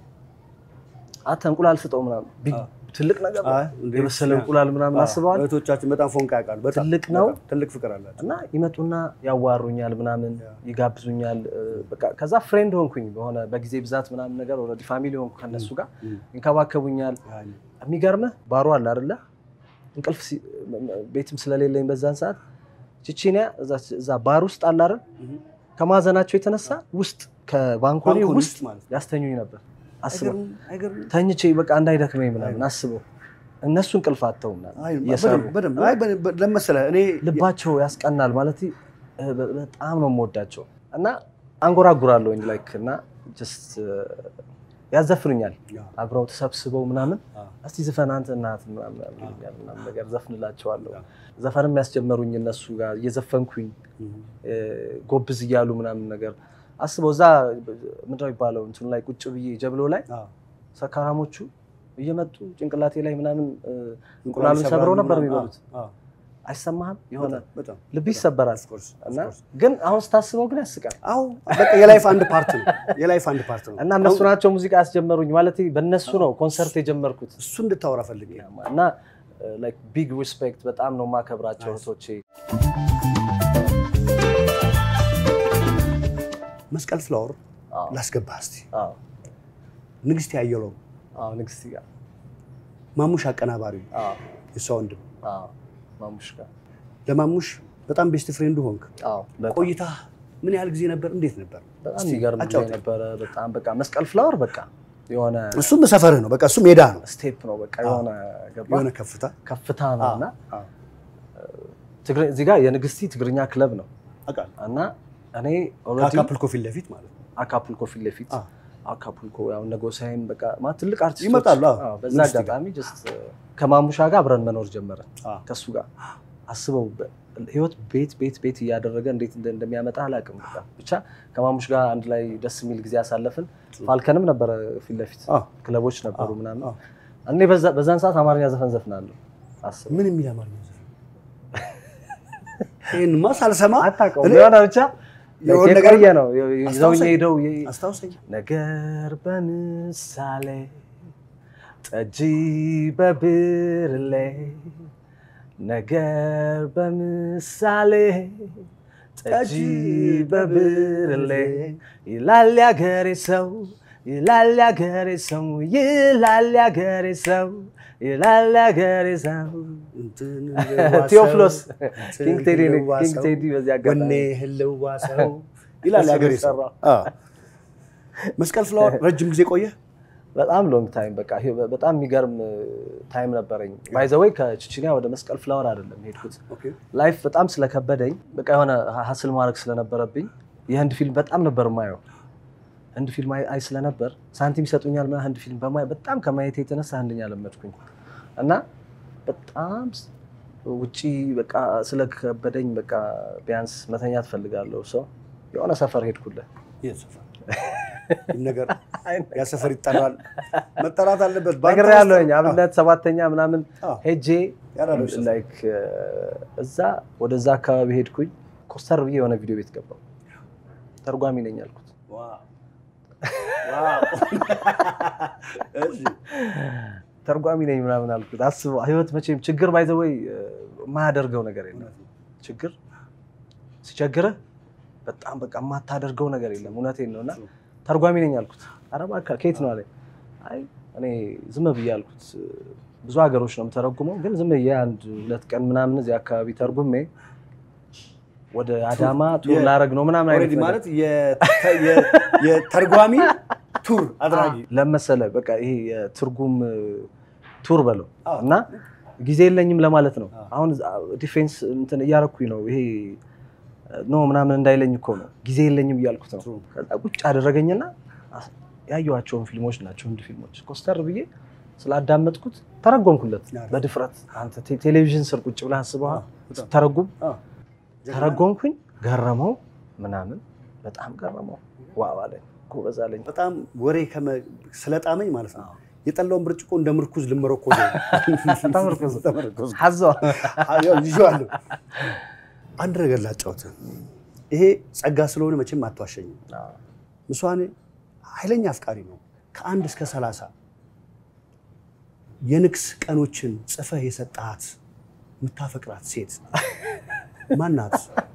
አተ እንቁላል ስጠው ምናምን ቢግ አዎ። ትልቅ ነገር ነው። አይ፣ እንዴ! የበሰለ እንቁላል ምናምን አዎ። አስበዋል እህቶቻችን በጣም ፎንቃ ያውቃሉ። በጣም ትልቅ ነው። በጣም ትልቅ ፍቅር አላቸው። እና ይመጡና ያዋሩኛል ምናምን ያ። ይጋብዙኛል እ፣ በቃ ከዛ ፍሬንድ ሆንኩኝ በሆነ በጊዜ ብዛት ምናምን ነገር ኦልሬዲ ፋሚሊ ሆንኩ ከነሱ ጋር እም። ይንከባከቡኛል ያኔ። የሚገርምህ ባሩ አለ አይደለ እንቅልፍ ሲ- ቤትም ስለሌለኝ በዛን ሰዓት ቺቺኒያ እዛ- እዛ ባር ውስጥ አለ አይደል እም። ከማዘናቸው የተነሳ ውስጥ ከባንኮኒ ባንኮኒ ውስጥ ውስጥ ማለት ነው። ያስተኙኝ ነበር አስበው አይገርምም? አይገርምም? ተኝቼ በቃ እንዳይደክመኝ ምናምን አስበው እነሱ እንቅልፍ አጥተው ምናምን አይ፣ እየሰሩ በደንብ- በደንብ። አይ፣ በደንብ- ለምን መሰለህ እኔ ልባቸው ያስቀናል ማለት እ፣ በ- በጣም ነው የምወዳቸው እና አንጎራጉራለሁኝ ላይክ እና ጀስት ያዘፍኑኛል ያ፣ አብረው ተሰብስበው ምናምን አ፣ እስቲ ዝፈን አንተ እናት ምናምን ይሉኛል ምናምን ነገር ዘፍንላቸዋለሁ ያ። ዘፈንም ያስጀመሩኝ እነሱ ጋር እየዘፈንኩኝ እም። እ፣ ጎብዝ እያሉ ምናምን ነገር አስበው እዛ ምንድን ነው የሚባለው እንትኑ ላይ ቁጭ ብዬ ጀብሎ ላይ አ፣ ሰካራሞቹ እየመጡ ጭንቅላቴ ላይ ምናምን እ፣ እንቁላሉን ሰብረው ነበር ምናምን። የሚበሉት አ፣ አ፣ አይሰማህም የሆነ በጣም፣ በጣም ልብ ይሰበራል Of course, of እና course። ግን አሁን ስታስበው ግን ያስቃል አዎ በቃ የላይፍ አንድ ፓርት ነው። የላይፍ አንድ ፓርት ነው እና እነሱ ናቸው ሙዚቃ ያስጀመሩኝ ማለት በእነሱ ነው ኮንሰርት የጀመርኩት እሱ እንድታወራ ፈልጌ ነው። እና ቢግ ሪስፔክት በጣም ነው የማከብራቸው Nice. እህቶቼ መስቀል ፍላወር አዎ፣ ላስገባ እስቲ አዎ፣ ንግስት ያየለው አዎ፣ ንግስት ጋር ማሙሽ አቀናባሪ አዎ፣ የሷ ወንድም አዎ፣ ማሙሽ ጋር ለማሙሽ በጣም ቤስት ፍሬንድ ሆንክ። አዎ፣ በጣም ቆይታ ምን ያህል ጊዜ ነበር? እንዴት ነበር? በጣም እስቲ የሚገርም ጊዜ አጫውተኝ። ነበረ። በጣም በቃ መስቀል ፍላወር በቃ የሆነ እሱም በሰፈርህ ነው። በቃ እሱ ሜዳ ነው፣ ስቴፕ ነው በቃ አዎ። የሆነ ገባ የሆነ ከፍታ ከፍታ ነው እና አዎ፣ ትግሬ- እዚህ ጋር የንግስቲ ትግርኛ ክለብ ነው አውቃለሁ። እና እኔ ኦልሬዲ ከአካፕልኮ ፊት ለፊት ማለት ነው። አካፑልኮ ፊት ለፊት አዎ። አካፑልኮ ያው እነ ጎሳዬም በቃ ማለት ትልቅ አርቲስቶች ይመጣሉ፣ አዎ። አዎ፣ በዛ ንግስት ጋር። አጋጣሚ ጀስት ከማሙሻ ጋር አብረን መኖር ጀመረን አዎ። ከሱ ጋር አስበው በ- ህይወት ቤት ቤት ቤት እያደረገ እንዴት እንደ- እንደሚያመጣ አላውቅም። በቃ ብቻ ከማሙሽ ጋር አንድ ላይ ደስ የሚል ጊዜ አሳለፍን። ፋልከንም ነበረ ፊት ለፊት አዎ። ክለቦች ነበሩ አዎ፣ ምናምን አዎ። እኔ በዛ- በዛን ሰዓት አማርኛ ዘፈን ዘፍናለሁ። አስበው ምን የሚል አማርኛ ዘፈን? ይህንማ ሳልሰማ አታውቀውም እኔ- የሆነ ብቻ የሆነ ነገር የቆየ ነው ይዘውኝ አስታውሰኝ። ሄደው አስታውሰኝ። ነገር በምሳሌ ጠጅ በብርሌ ነገር በምሳሌ ጠጅ በብርሌ ይላል ያገሬ ሰው ይላል ያገሬ ሰው ይላል ያገሬ ሰው ይላል ያገሬ ሰው እንትን ቴዎፍሎስ እንትን ኪንግ ቴዲ ነኝ። ህልዋ ኪንግ ሰው፣ ቴዲ በዚህ አጋጣሚ ወኔ ህልዋ ሰው ይላል እሱ ያገሬ ሰው። የሚሰራው። አዎ። መስቀል ፍላወር ረጅም ጊዜ ቆየ። በጣም ሎንግ ታይም በቃ ይሄ በጣም የሚገርም ታይም ነበረኝ። ባይዘወይ ከችችኒያ ወደ መስቀል ፍላወር አይደለም ሄድኩት። ኦኬ። ላይፍ በጣም ስለከበደኝ በቃ የሆነ ሀስል ማድረግ ስለነበረብኝ የህንድ ፊልም በጣም ነበር ማየው። ህንድ ፊልም አይ አይ ስለነበር ሳንቲም ይሰጡኛል ምናምን ህንድ ፊልም በማየ በጣም ከማየት የተነሳ ህንድኛ ለመድኩኝ እና በጣም ስ- ውጪ በቃ ስለከበደኝ በቃ ቢያንስ መተኛ ትፈልጋለሁ ሰው የሆነ ሰፈር ሄድኩለት የት ሰፈር? ይህ ነገር ያ ሰፈር ይጠራል፣ መጠራት አለበት። በአንተ ነገር ውስጥ- ያለውኝ አብነት ሰባተኛ ምናምን አዎ። ሄጄ ያራዶች ሰፈር። ላይክ እዛ ወደዛ አካባቢ ሄድኩኝ። ኮስተር ብዬ የሆነ ቪዲዮ ቤት ገባው። ተርጓሚ ነኝ ያልኩት ዋው። ዋው። እሺ። ተርጓሚ ነኝ ምናምን አልኩት። አስበው ህይወት መቼም ችግር ባይዘወይ የማያደርገው ነገር የለም። ችግር ሲቸግርህ በጣም በቃ የማታደርገው ነገር የለም። እውነቴን ነው እና ተርጓሚ ነኝ አልኩት። ኧረ እባክህ ከየት ነው አለኝ። አይ እኔ ዝም ብዬ አልኩት ብዙ ሀገሮች ነው የምተረጉመው፣ ግን ዝም ብዬ አንድ ሁለት ቀን ምናምን እዚህ አካባቢ ተርጉሜ ወደ አዳማ ቱር የ- ላረግ ነው ምናምን አይነት ኦልሬዲ ነገር ማለት የተ- የ- የተርጓሚ ቱር አድራጊ ለመሰለ በቃ ይሄ የትርጉም ቱር በለው አዎ። እና ጊዜ የለኝም ለማለት ነው። አዎ። አሁን ዲፌንስ እንትን እያረኩኝ ነው። ይሄ ኖ ምናምን እንዳይለኝ እኮ ነው ጊዜ የለኝም እያልኩት ነው። True. ከዛ ቁጭ አደረገኝና አስ- ያየኋቸውን ፊልሞች ናቸው ህንድ ፊልሞች ኮስተር ብዬ ስላዳመጥኩት ተረጎምኩለት አዎ። በድፍረት። አንተ ቴ- ቴሌቪዥን ስር ቁጭ ብለህ አስበሃል በጣም። ተረጉም አዎ። ተረጎምኩኝ፣ ገረመው ምናምን በጣም ገረመው። ዋው አለኝ፣ ጎበዝ አለኝ። በጣም ወሬ ከመ- ስለጣመኝ ማለት ነው የጠላውን ብርጭቆ እንደ ምርኩዝ ልመረኮ ተመርኩዝ። ተመርኩዝ ሀዘዋ ይዤዋለሁ። አንድ ነገር ላጫውትህ። ይሄ ጸጋ ስለሆነ መቼም አትዋሸኝም። ምስዋኔ ኃይለኛ አፍቃሪ ነው። ከአንድ እስከ ሰላሳ የንግስ ቀኖችን ጽፈህ የሰጠሃት የምታፈቅራት ሴት ማናት?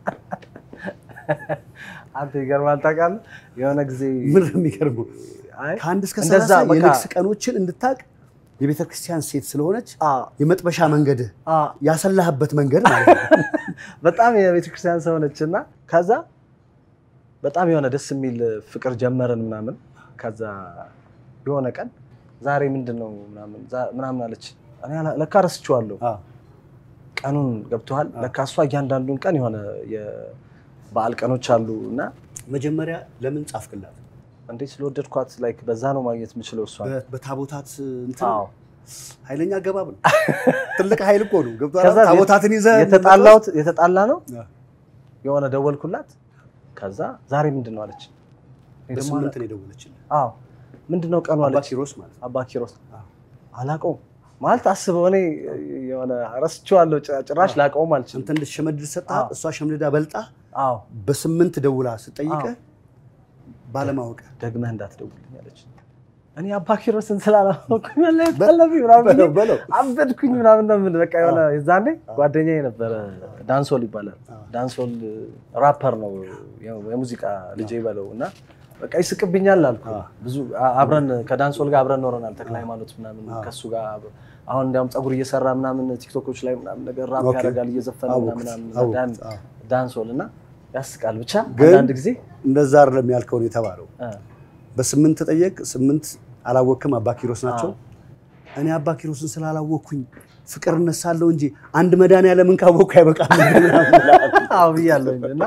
አንተ ይገርማል። ታውቃለህ የሆነ ጊዜ ምን ነው የሚገርመው? አይ ከአንድ እስከ እንደዛ ሰላሳ በቃ- የንግስ ቀኖችን እንድታቅ የቤተ ክርስቲያን ሴት ስለሆነች አ የመጥበሻ መንገድህ አ ያሰላህበት መንገድ ማለት ነው። በጣም የቤተ ክርስቲያን ሰው ነች እና ከዛ በጣም የሆነ ደስ የሚል ፍቅር ጀመርን ምናምን። ከዛ የሆነ ቀን ዛሬ ምንድን ነው ምናምን ዛ- ምናምን አለች። እኔ አላ- ለካ ረስቼዋለሁ አዎ። ቀኑን ገብተዋል። ለካ እሷ እያንዳንዱን ቀን የሆነ የበዓል ቀኖች አሉ እና መጀመሪያ ለምን ጻፍክላት? እንዴት ስለወደድኳት ላይክ በዛ ነው ማግኘት የምችለው እሷ በ- በታቦታት እንትን አዎ ኃይለኛ አገባብ ነው። ትልቅ ኃይል እኮ ነው። ገብቶሃል? ከዛ ታቦታትን ይዘህ የተጣላሁት የተጣላ ነው አዎ። የሆነ ደወልኩላት። ከዛ ዛሬ ምንድን ነው አለች። እኔ ደግሞ በስምንት ነው የደወለችልህ። አዎ ምንድን ነው ቀኑ አባ አለች። ኪሮስ ማለት ነው። አባ ኪሮስ አዎ። አላውቀውም ማለት አስበው፣ እኔ የሆነ ረስቼዋለሁ። ጭ- ጭራሽ ላውቀውም አልችልም። አንተ እንድትሸመድድ ሰጥሃት፣ አዎ። እሷ ሸምድዳ በልጣ አዎ በስምንት ደውላ ስጠይቅህ ባለማወቅህ ደግመህ እንዳትደውልኝ አለች። እኔ አባ ኪሮስን ስላላወቅኩኝ መለየት በ- አለብኝ ምናምን ብዬ በለው በለው አበድኩኝ ምናምን ነው የምልህ። በቃ የሆነ የዛኔ ጓደኛዬ ነበረ ዳንሶል ይባላል። አዎ። ዳንሶል ራፐር ነው ያው የሙዚቃ ልጄ በለው እና በቃ ይስቅብኛል አልኩ። አዎ። ብዙ አ- አብረን ከዳንሶል ጋር አብረን ኖረናል። ተክለ ሃይማኖት ምናምን አዎ። ከሱ ጋር አብ- አሁን እንዲያውም ፀጉር እየሰራ ምናምን ቲክቶኮች ላይ ምናምን ነገር ራፕ ኦኬ። ያደርጋል እየዘፈነ አወኩት፣ ምናምን አወኩት። ዳን- አዎ። ዳንሶል እና ያስቃል። ብቻ ግን- አንዳንድ ጊዜ እንደዛ አይደለም ያልከው ነው የተባለው። እ፣ በስምንት ጠየቅ፣ ስምንት አላወቅም፣ አባ ኪሮስ ናቸው። አዎ። እኔ አባ ኪሮስን ስላላወቅኩኝ ፍቅር እነሳለሁ እንጂ አንድ መድኃኒዓለምን ካወቅኩ አይበቃም ምናምን ብለሃል። አዎ ብያለሁ እና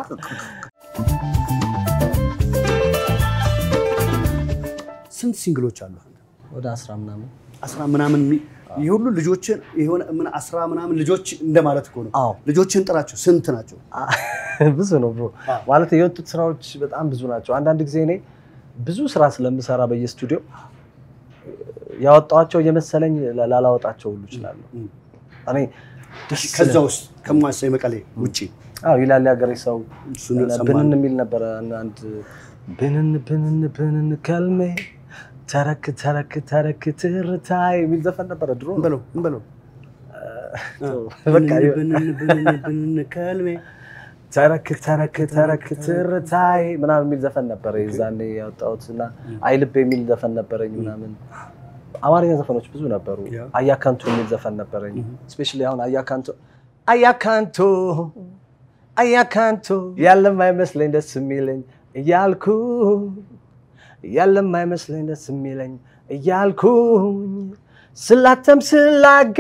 ስንት ሲንግሎች አሉ? ወደ አስራ ምናምን አስራ ምናምን ሚ- ይህ ሁሉ ልጆችን የሆነ ምን አስራ ምናምን ልጆች እንደማለት እኮ ነው። አዎ ልጆችን ጥራቸው። ስንት ናቸው? ብዙ ነው ብሮ አዎ። ማለት የወጡት ስራዎች በጣም ብዙ ናቸው። አንዳንድ ጊዜ እኔ ብዙ ስራ ስለምሰራ በየስቱዲዮ ያወጣኋቸው እየመሰለኝ ላ- ላላወጣቸው ሁሉ እችላለሁ። እም። እኔ ደስ ከዛ ይላል። ውስጥ ከሟሳ የመቀሌ ውጭ አዎ ይላል ያገሬ ሰው እሱን ብንን ሰማን። የሚል ነበረ። አንድ ብንን ብንን ብንን ከልሜ ተረክ ተረክ ተረክ ትርታይ የሚል ዘፈን ነበረ ድሮ። እንበለው እንበለው በቃ ብንን ብንን ብንን ከልሜ ተረክ ተረክ ተረክ ትርታይ ምናምን የሚል ዘፈን ነበረ የዛኔ ያወጣሁት እና አይልብ የሚል ዘፈን ነበረኝ ምናምን አማርኛ ዘፈኖች ብዙ ነበሩ። ያ። አያካንቱ የሚል ዘፈን ነበረኝ። ስፔሻሊ አሁን አያካንቱ አያካንቱ አያካንቱ ያለም አይመስለኝ ደስ የሚለኝ እያልኩ ያለም አይመስለኝ ደስ የሚለኝ እያልኩኝ ስላተም ስላጋ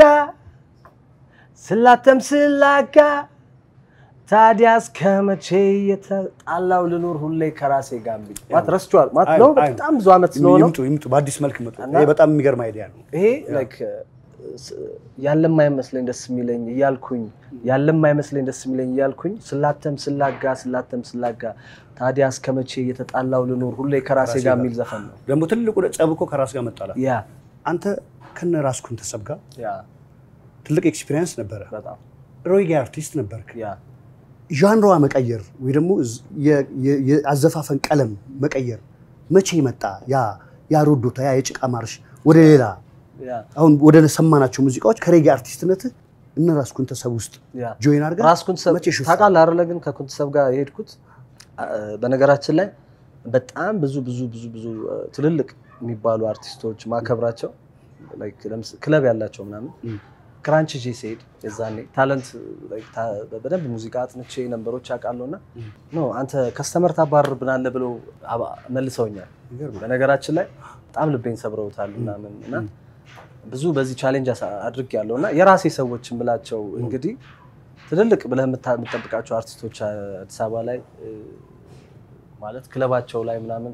ስላተም ስላጋ ታዲያ እስከ መቼ የተጣላው ልኑር ሁሌ ከራሴ ጋር የሚል ማለት ረስቼዋለሁ ማለት ነው። አይ፣ አይ። በጣም ብዙ ዓመት ስለሆነው ይምጡ ይምጡ፣ በአዲስ መልክ መጡ። እና- ይሄ በጣም የሚገርም አይዲያ ነው። ይሄ ላይክ ያለም አይመስለኝ ደስ የሚለኝ እያልኩኝ ያለም አይመስለኝ ደስ የሚለኝ እያልኩኝ ስላተም ስላጋ ስላተም ስላጋ ታዲያ እስከ መቼ የተጣላው ልኑር ሁሌ ከራሴ ጋር የሚል ዘፈን ነው። ደግሞ ትልቁ ጸብ እኮ ከራስ ጋር መጣላት። ያ አንተ ከነ ራስ ኩንተሰብ ጋር ያ ትልቅ ኤክስፒሪየንስ ነበረ። በጣም ሮጌ አርቲስት ነበርክ። ያ ዣንሯ መቀየር ወይ ደግሞ ዝ- የ- የ- የአዘፋፈን ቀለም መቀየር መቼ መጣ? ያ ያ ሮዶታ ያ የጭቃ ማርሽ ወደ ሌላ ያ አሁን ወደ ሰማናቸው ሙዚቃዎች ከሬጌ አርቲስትነት እነ ራስ ኩንተሰብ ውስጥ ያ ጆይን አድርገህ ራስ ኩንትሰብ መቼ ሹፍ ታውቃለህ አይደለ? ግን ከኩንትሰብ ጋር የሄድኩት አ- በነገራችን ላይ በጣም ብዙ ብዙ ብዙ ብዙ እ፣ ትልልቅ የሚባሉ አርቲስቶች ማከብራቸው ላይክ ለምስ- ክለብ ያላቸው ምናምን እም። ክራንች ጄ ስሄድ የዛኔ ታለንት ላይክ ታ- በደንብ ሙዚቃ አጥንቼ ነንበሮች አውቃለሁ እና እም። ኖ አንተ ከስተመር ታባርርብናለህ ብለው አባ- መልሰውኛል። ይገርማል። በነገራችን ላይ በጣም ልቤን ሰብረውታል ምናምን እና እም። ብዙ በዚህ ቻሌንጅ አድርግ ያለው እና የራሴ ሰዎች የምላቸው እንግዲህ ትልልቅ ብለህ የምታ- የምትጠብቃቸው አርቲስቶች አዲስ አበባ ላይ እ፣ ማለት ክለባቸው ላይ ምናምን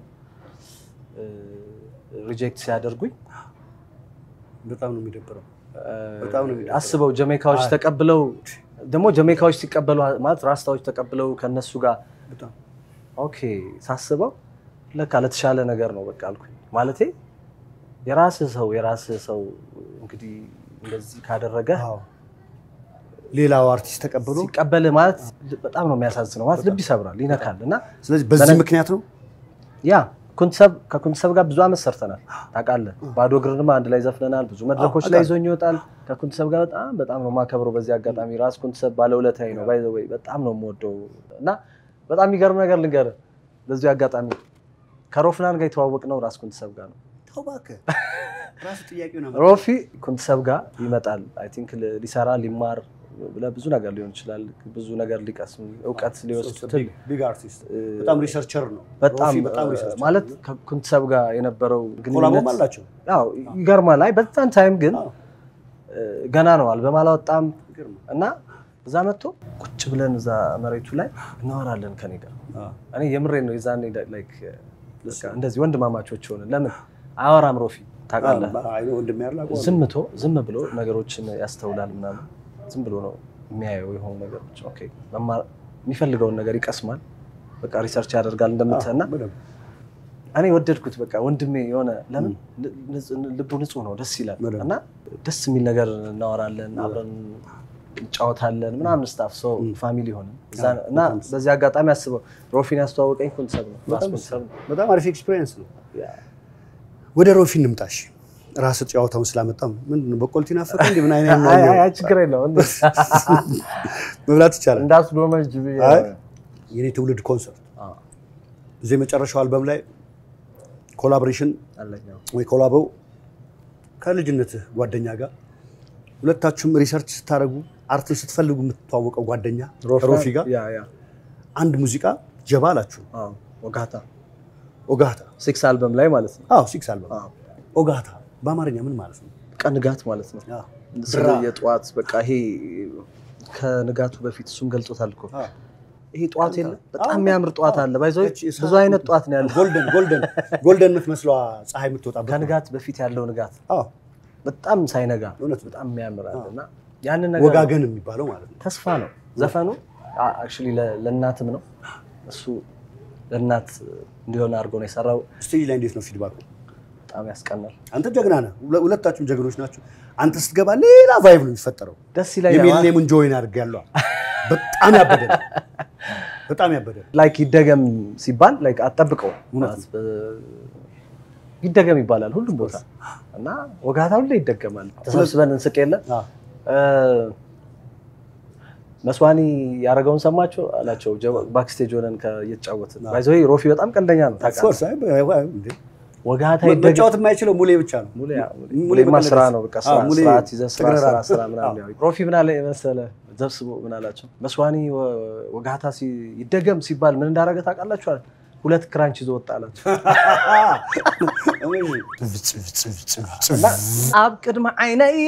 ሪጀክት ሲያደርጉኝ በጣም ነው የሚደብረው። እ፣ በጣም ነው የሚደብረው። አስበው ጀሜካዎች አይ። ተቀብለው ደግሞ ጀሜካዎች ሲቀበሉ ማለት ራስታዎች ተቀብለው ከነሱ ጋር በጣም ኦኬ ሳስበው ለካ ለተሻለ ነገር ነው በቃ አልኩኝ። ማለቴ የራስህ ሰው የራስህ ሰው እንግዲህ እንደዚህ ካደረገ አዎ። ሌላው አርቲስት ተቀብሎ ሲቀበል ማለት በጣም ነው የሚያሳዝነው። ማለት ልብ ይሰብራል፣ ይነካል። እና ስለዚህ በዚህ በነ- ምክንያት ነው ያ ኩንትሰብ ከኩንትሰብ ጋር ብዙ አመት ሰርተናል ታውቃለህ። ባዶ እግርንም አንድ ላይ ዘፍነናል። ብዙ መድረኮች ላይ አውቃለሁ። ይዞኝ ይወጣል። ከኩንትሰብ ጋር በጣም በጣም ነው የማከብረው። በዚህ አጋጣሚ ራስ ኩንትሰብ ባለውለታዬ ነው። ባይ ዘ ወይ በጣም ነው የምወደው እና በጣም የሚገርም ነገር ልንገርህ በዚህ አጋጣሚ ከሮፍናን ጋር የተዋወቅ ነው ራስ ኩንትሰብ ጋር ነው። ተው እባክህ ራሱ ጥያቄው ነው ሮፊ ኩንትሰብ ጋር ይመጣል። አይ ቲንክ ሊሰራ ሊማር ለብዙ ነገር ሊሆን ይችላል። ብዙ ነገር ሊቀስም እውቀት ሊወስድ ትል ቢግ አርቲስት በጣም ሪሰርቸር ነው በጣም ሮፊ በጣም ሪሰርቸር ማለት ከኩንትሰብ ጋር የነበረው ኮላቦም ግንኙነት አላቸው ያው ይገርማል። አይ በዛን ታይም ግን አዎ። እ፣ ገና ነው አልበም አላወጣም ይገርማል። እና እዛ መጥቶ ቁጭ ብለን እዛ መሬቱ ላይ እናወራለን ከኔ ጋር አዎ። እኔ የምሬን ነው የዛኔ ላይክ በቃ እንደዚህ ወንድማማቾች ሆነ ለምን አያወራም ሮፊ ታውቃለህ አይ ነው ወንድሜ ያለ አውቀዋለሁ። ዝምቶ ዝም ብሎ ነገሮችን ያስተውላል ምናምን ዝም ብሎ ነው የሚያየው የሆኑ ነገሮች ኦኬ መማር የሚፈልገውን ነገር ይቀስማል በቃ ሪሰርች ያደርጋል እንደምትህ እና በደንብ። እኔ ወደድኩት በቃ ወንድሜ የሆነ ለምን ን- ልቡ ንጹህ ነው ደስ ይላል በደንብ። እና ደስ የሚል ነገር እናወራለን አብረን እንጫወታለን ምናምን ስታፍ ሰው ፋሚሊ ሆነ እና በዚህ አጋጣሚ አስበው ሮፊን ያስተዋወቀኝ ኩንትሰብ ነው ራስ ኩንትሰብ ነው በጣም አሪፍ ኤክስፒሪየንስ ነው። ወደ ሮፊ እንምጣሽ። ራስ ጨዋታውን ስላመጣም ምንድን ነው በቆልቲ ናፈቀ እንዴ? ምን አይነት ነው? አይ፣ አይ፣ አይ፣ ችግር የለውም መብላት ይቻላል። እንዳስዶመጅ ብዬ አይ የኔ ትውልድ ኮንሰርት አዎ፣ እዚህ የመጨረሻው አልበም ላይ ኮላቦሬሽን አለኝ አዎ። ወይ ኮላቦው ከልጅነትህ ጓደኛ ጋር ሁለታችሁም ሪሰርች ስታደርጉ አርትን ስትፈልጉ የምትተዋወቀው ጓደኛ ከሮፊ ጋር ያ ያ አንድ ሙዚቃ ጀባ አላችሁ። አዎ፣ ወጋታ ኦጋታ ሲክስ አልበም ላይ ማለት ነው። አዎ ሲክስ አልበም አዎ፣ ኦጋታ በአማርኛ ምን ማለት ነው? በቃ ንጋት ማለት ነው። አዎ። ስለ ብራ። የጠዋት በቃ ይሄ ከንጋቱ በፊት እሱም ገልጾታል እኮ አዎ። ይሄ ጠዋት የለ በጣም አዎ፣ የሚያምር ጠዋት አዎ። አለ ባይዘው እቺ የሰዓት ብዙ አይነት ጠዋት ነው ያለ ጎልደን ጎልደን ጎልደን የምትመስለዋ ፀሐይ የምትወጣበት ነው። ከንጋት በፊት ያለው ንጋት አዎ በጣም ሳይነጋ እውነት ነው። በጣም የሚያምር አለ እና ያንን ነገር ወጋገን የሚባለው ማለት ነው። ተስፋ ነው ዘፈኑ አክቹዋሊ ለእናትም ነው እሱ ለእናት እንዲሆን አድርጎ ነው የሰራው ስቴጅ ላይ እንዴት ነው ፊድባኩ? በጣም ያስቀናል አንተ ጀግና ነህ፣ ሁለ- ሁለታችሁም ጀግኖች ናቸው። አንተ ስትገባ ሌላ ቫይብ ነው የሚፈጠረው። ደስ ይለኛል የሚሊኒየምን ጆይን አድርግ ያለዋ በጣም ያበደ ነው። በጣም ያበደ ነው። ላይክ ይደገም ሲባል ላይክ አጠብቀው እውነት ይደገም ይባላል ሁሉም ቦታ እና ወጋታ ሁሌ ይደገማል ተሰብስበን እንስቅ የለ አዎ። መስዋኒ ያደረገውን ሰማችሁ አላቸው ባክስቴጅ ሆነን እየተጫወትን ባይዘ ሮፊ በጣም ቀልደኛ ነው Of ታውቃለህ course፣ አይ፣ አይ፣ አይ፣ እንዴ። ወጋታ ይደገም መጫወት የማይችለው ሙሌ ብቻ ነው። ሙሌ ሙሌ ሙሌማ በቀለ ስራ ደስ- ነው በቃ አዎ፣ ስራ ሙሌ ስርዓት ይዘህ ስራ ትግረራ ስራ ነው። ስራ ምናምን ያው ሮፊ ምን አለ መሰለህ ዘብስቦ ምን አላቸው መስዋኒ ወ- ወጋታ ሲ- ይደገም ሲባል ምን እንዳደረገ ታውቃላችሁ አለ ሁለት ክራንች ይዞ ወጣ አላቸው እና ኣብ ቅድሚ ዓይነየ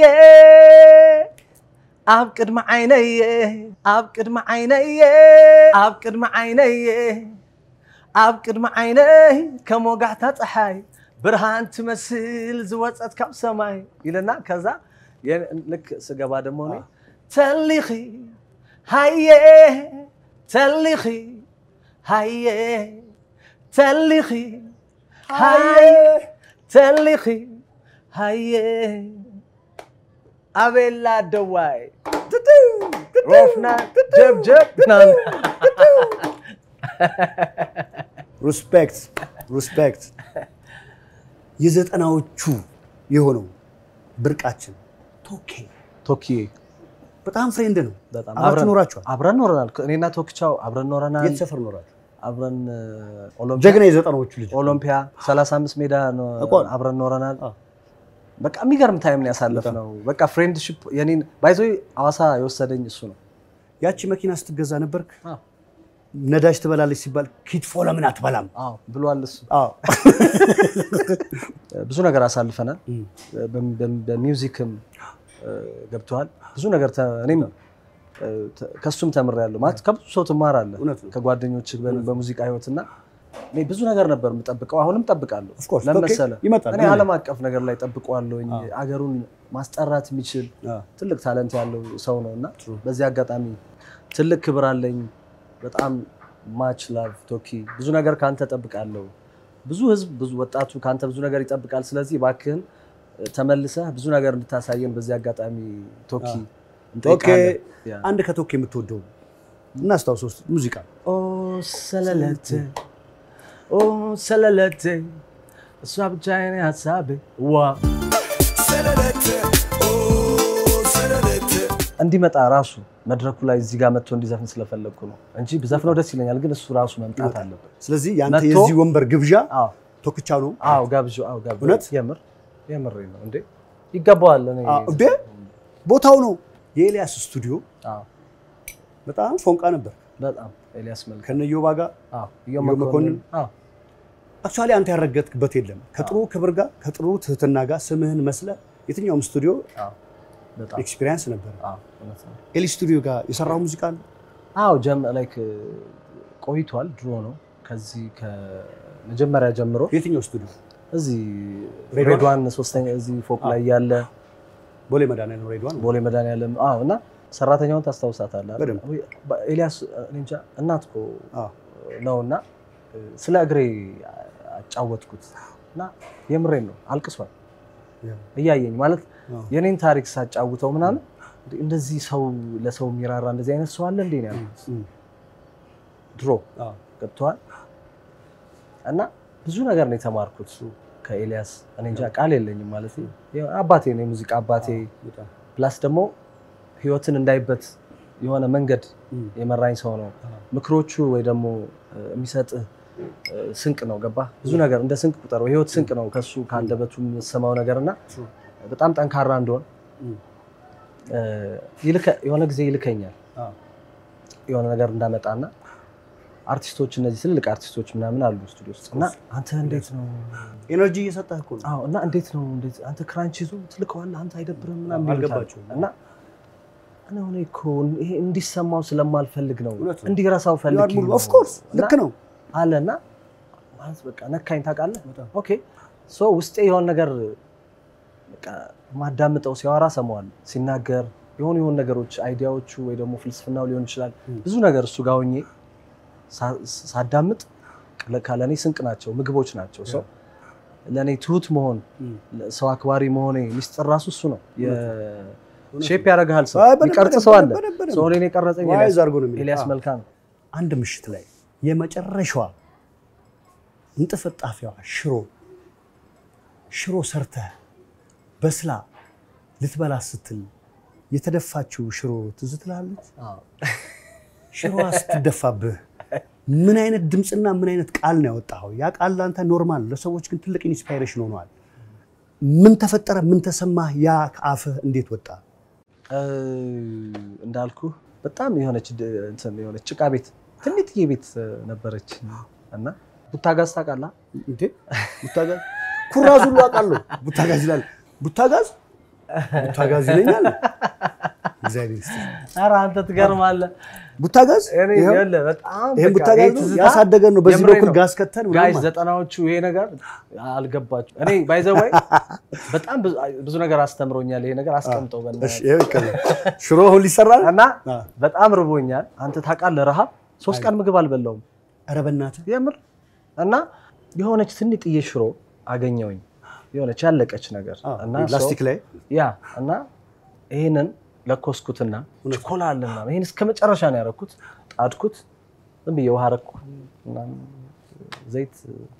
ኣብ ቅድሚ ዓይነየ ኣብ ቅድሚ ዓይነየ ኣብ ቅድሚ ዓይነየ ኣብ ቅድሚ ዓይነይ ከም ወጋሕታ ፀሓይ ብርሃን ትመስል ዝወፀት ካብ ሰማይ ኢለና ከዛ የ- ልክ ስገባ ደሞ እኔ ተሊኺ ሃየ ተሊኺ ሃየ ተሊኺ ሃየ ተሊኺ ሃየ አቤላ ደዋይ ሮፍና ጀብጀብ ናን ሪስፔክት ሪስፔክት። የዘጠናዎቹ የሆነው ብርቃችን ቶኬ ቶኪዬ በጣም ፍሬንድ ነው። በጣም አብራችሁ ኖራችኋል? አብረን ኖረናል። እኔና ቶክቻው አብረን ኖረናል። የት ሰፈር ኖራችሁ? አብረን እ፣ ኦሎምፒያ ጀግና የዘጠናዎቹ ልጅ ኦሎምፒያ 35 ሜዳ ነው አውቀዋለሁ። አብረን ኖረናል። አዎ። በቃ የሚገርም ታይም ነው ያሳለፍነው። በቃ ፍሬንድሺፕ የኔን ባይዞ ሐዋሳ የወሰደኝ እሱ ነው። ያቺ መኪና ስትገዛ ነበርክ አዎ። ነዳጅ ትበላለች ሲባል ኪትፎ ለምን አትበላም? አዎ ብሏል እሱ። አዎ። ብዙ ነገር አሳልፈናል። በም- በም- በሚውዚክም እ፣ ገብተዋል ብዙ ነገር ተ- እኔም እ፣ ተ- ከሱም ተምሬያለሁ። ማለት ከብዙ ሰው ትማራለህ እውነት ነው። ከጓደኞች በሙዚቃ ህይወት እና እኔ ብዙ ነገር ነበር የምጠብቀው፣ አሁንም ጠብቃለሁ። Of course፣ ለምን ኦኬ፣ መሰለህ? ይመጣል። እኔ ዓለም አቀፍ ነገር ላይ ጠብቀዋለሁኝ። አገሩን ማስጠራት የሚችል አዎ። ትልቅ ታለንት ያለው ሰው ነው እና በዚህ አጋጣሚ ትልቅ ክብር አለኝ። በጣም ማች ላቭ ቶኪ፣ ብዙ ነገር ከአንተ ጠብቃለሁ። ብዙ ህዝብ፣ ብዙ ወጣቱ ከአንተ ብዙ ነገር ይጠብቃል። ስለዚህ እባክህን ተመልሰህ ብዙ ነገር እንድታሳየን በዚህ አጋጣሚ ቶኪ ኦኬ እንጠይቃለን። ያ። አንድ ከቶክ የምትወደው እናስታውሰው እስኪ ሙዚቃ ኦ ሰለለቴ ኦ ሰለለቴ እሷ ብቻ የኔ ሀሳቤ ዋ እንዲመጣ ራሱ መድረኩ ላይ እዚህ ጋር መጥቶ እንዲዘፍን ስለፈለግኩ ነው እንጂ ብዘፍነው ደስ ይለኛል፣ ግን እሱ ራሱ መምጣት አለበት። ስለዚህ ያንተ መጥቶ- የዚህ ወንበር ግብዣ አዎ ቶክቻ ነው አዎ ጋብዥ አዎ ጋብዥ እውነት? የምር የምር ነው እንዴ ይገባዋል። እኔ አዎ፣ እንዴ ቦታው ነው የኤልያስ ስቱዲዮ አዎ በጣም ፎንቃ ነበር በጣም ኤልያስ መልክ ከነዮባ ጋር አዎ ኢዮ ኢዮ መኮንን መኮንን? አዎ አክቹዋሊ አንተ ያረገጥክበት የለም ከጥሩ ክብር ጋር ከጥሩ ትህትና ጋር ስምህን መስለ የትኛውም ስቱዲዮ አዎ በጣም ኤክስፒሪየንስ ነበር አዎ እውነት ነው። ኤሊ ስቱዲዮ ጋር የሰራው ሙዚቃ አለ አዎ ጀም ላይክ ቆይቷል። ድሮ ነው ከዚህ ከመጀመሪያ ጀምሮ የትኛው ስቱዲዮ እዚህ ሬድዋን? ሬድዋን ሶስተኛ እዚህ ፎቅ ላይ ያለ ቦሌ መድኃኒዓለም ሬድዋን ቦሌ መድኃኒዓለም አዎ። እና ሰራተኛውን ታስታውሳታለህ? አይደል? በደንብ። ወይ በ- ኤልያስ እኔ እንጃ እናት እኮ አዎ። ነው እና ስለ እግሬ አጫወትኩት እና የምሬን ነው አልቅሷል እያየኝ ማለት አዎ። የኔን ታሪክ ሳጫውተው ምናምን እንዴ እንደዚህ ሰው ለሰው የሚራራ እንደዚህ አይነት ሰው አለ እንዴ ነው ያልኩት። እም፣ ድሮ አዎ። ገብተዋል እና ብዙ ነገር ነው የተማርኩት ከኤልያስ። እኔ እንጃ ቃል የለኝም ማለት ያው አባቴ ነው የሙዚቃ አባቴ። በጣም። ፕላስ ደግሞ ህይወትን እንዳይበት የሆነ መንገድ እም፣ የመራኝ ሰው ነው። አዎ። ምክሮቹ ወይ ደግሞ እ፣ የሚሰጥህ እ፣ ስንቅ ነው። ገባ ብዙ ነገር እንደ ስንቅ ቁጠረው። ህይወት ስንቅ ነው ከሱ ከአንደበቱ የምሰማው ነገር እና True. በጣም ጠንካራ እንደሆን እም፣ እ፣ ይልከ- የሆነ ጊዜ ይልከኛል አዎ። የሆነ ነገር እንዳመጣና አርቲስቶች እነዚህ ትልልቅ አርቲስቶች ምናምን አሉ ስቱዲዮ ውስጥ እና አንተ እንዴት ነው ኤነርጂ እየሰጠህ እኮ ነው አዎ እና እንዴት ነው እንዴት አንተ ክራንች ይዞ ትልከዋለህ አንተ አይደብርም ምናምን ይሉታል። አልገባቸውም። እና እኔ ሆነ እኮ ይሄ እንዲሰማው ስለማልፈልግ ነው እውነት ነው። እንዲረሳው ፈልግ ኦፍ ኮርስ ልክ ነው አለ እና ማለት በቃ ነካኝ ታውቃለህ በጣም። ኦኬ ሶ ውስጤ የሆነ ነገር በቃ ማዳምጠው ሲያወራ ሰማዋል ሲናገር የሆኑ የሆኑ ነገሮች አይዲያዎቹ ወይ ደግሞ ፍልስፍናው ሊሆን ይችላል ም። ብዙ ነገር እሱ ጋር ሆኜ ሳ- ሳዳምጥ ለካ ለእኔ ስንቅ ናቸው ምግቦች ናቸው ሰው ለእኔ ትሁት መሆን እም። ሰው አክባሪ መሆኔ ሚስጥር ራሱ እሱ ነው ሼፕ ያደርግሃል ሰው አይ፣ በደንብ፣ የሚቀርጽ በደንብ፣ ሰው አለ በደንብ፣ በደንብ። ሰው እኔን የቀረጸኝ ዋይዝ ኤልያስ- አድርጎ ነው የሚለው። ኤልያስ አዎ። መልካ ነው አንድ ምሽት ላይ የመጨረሻዋ እንጥፍጣፊዋ ሽሮ ሽሮ ሰርተህ በስላ ልትበላ ስትል የተደፋችው ሽሮ ትዝ ትላለች። ሽሮዋ ስትደፋብህ ምን አይነት ድምፅና ምን አይነት ቃል ነው ያወጣኸው? ያ ቃል ለአንተ ኖርማል፣ ለሰዎች ግን ትልቅ ኢንስፓይሬሽን ሆነዋል። ምን ተፈጠረ? ምን ተሰማህ? ያ ከአፍህ እንዴት ወጣ? እ፣ እንዳልኩ በጣም የሆነች ድ- እንትን የሆነች ጭቃ ቤት ትንጥዬ ቤት እ፣ ነበረች እና ቡታጋዝ ታውቃለህ? እንዴ ቡታጋዝ ኩራዝ ሁሉ አውቃለሁ። ቡታጋዝ ይላል። ቡታጋዝ ቡታጋዝ ይለኛል። እግዚአብሔር ይስጥህ። ኧረ አንተ ትገርማለህ። ቡታጋዝ እኔ ይኸው፣ ይኸውልህ በጣም ይሄን በቃ ቡታጋዝ ይሄ ነው ትዝታ ያሳደገን ነው። በዚህ የምሬን በኩል ነው። ጋዝ ከተን ምናምን ጋይዝ ማለት ዘጠናዎቹ ይሄ ነገር አልገባችሁ። እኔ ባይዘወይ በጣም ብዙ- ብዙ ነገር አስተምሮኛል። ይሄ ነገር አስቀምጠው እሺ፣ በእናትህ ይኸው ይቀላል። ሽሮ አሁን ሊሰራ ነው። እና አ። በጣም ርቦኛል። አንተ ታውቃለህ፣ ረሃብ ሶስት ቀን ምግብ አልበላውም ኧረ በእናትህ የምር እና የሆነች ትንጥዬ ሽሮ አገኘውኝ የሆነች ያለቀች ነገር አ፣ እና ላስቲክ ሰው- ላይ ያ እና ይህንን ለኮስኩትና ችኮላ አለ ምናምን ይህን እስከ መጨረሻ ነው ያደረኩት። ጣድኩት፣ ዝም ብዬ ውሃ አደረኩ ምናምን ዘይት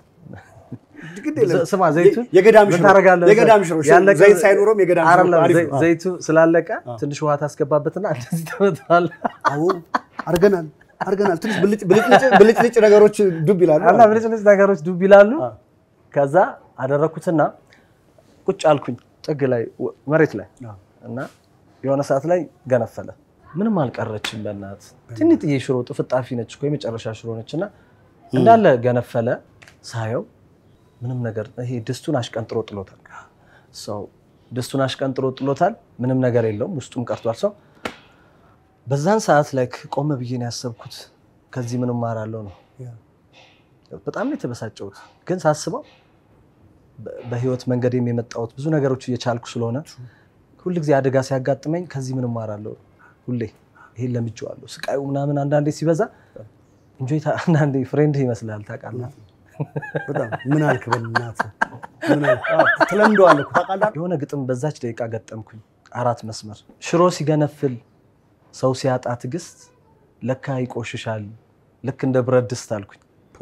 ግድ የለም። ስማ ዘይቱን የገዳም ምን ሽሮ ታደርጋለህ? የገዳም ሽሮ ያለቀ- ዘይት ሳይኖረውም የገዳም ሽሮ አይደለም፣ አሪፍ ዘይ- ነው። ዘይቱ ስላለቀ ትንሽ ውሃ ታስገባበትና እንደዚህ ተመታል። አዎ አድርገናል። አድርገናል። ትንሽ ብልጭ- ብልጭልጭ ብልጭልጭ ነገሮች ዱብ ይላሉ። እና ብልጭልጭ ነገሮች ዱብ ይላሉ። አ። ከዛ አደረኩትና ቁጭ አልኩኝ ጥግ ላይ ወ- መሬት ላይ አ። እና የሆነ ሰዓት ላይ ገነፈለ። ምንም አልቀረችም። በእናት ትንጥዬ ሽሮ ጥፍጣፊ ነች እኮ የመጨረሻ ሽሮ ነች እና እንዳለ ገነፈለ። ሳየው ምንም ነገር ይሄ ድስቱን አሽቀንጥሮ ጥሎታል። ሰው ድስቱን አሽቀንጥሮ ጥሎታል። ምንም ነገር የለውም፣ ውስጡም ቀርቷል። ሰው በዛን ሰዓት ላይ ቆመ ብዬ ነው ያሰብኩት። ከዚህ ምን እማራለሁ ነው ያ። በጣም ነው የተበሳጨሁት። ግን ሳስበው በ- በህይወት መንገዴም የመጣሁት ብዙ ነገሮች እየቻልኩ ስለሆነ ሁል ጊዜ አደጋ ሲያጋጥመኝ ከዚህ ምን እማራለሁ ሁሌ ይሄን ለምጄዋለሁ። ስቃዩ ምናምን አንዳንዴ ሲበዛ እንጆይ ታ- አንዳንዴ ፍሬንድ ይመስላል ታውቃለህ። በጣም ምን አልክ በእናትህ ምን አልክ? አዎ፣ ትለምደዋለህ እኮ ታውቃለህ። የሆነ ግጥም በዛች ደቂቃ ገጠምኩኝ። አራት መስመር ሽሮ ሲገነፍል ሰው ሲያጣ ትዕግስት ለካ ይቆሽሻል ልክ እንደ ብረት ድስት አልኩኝ።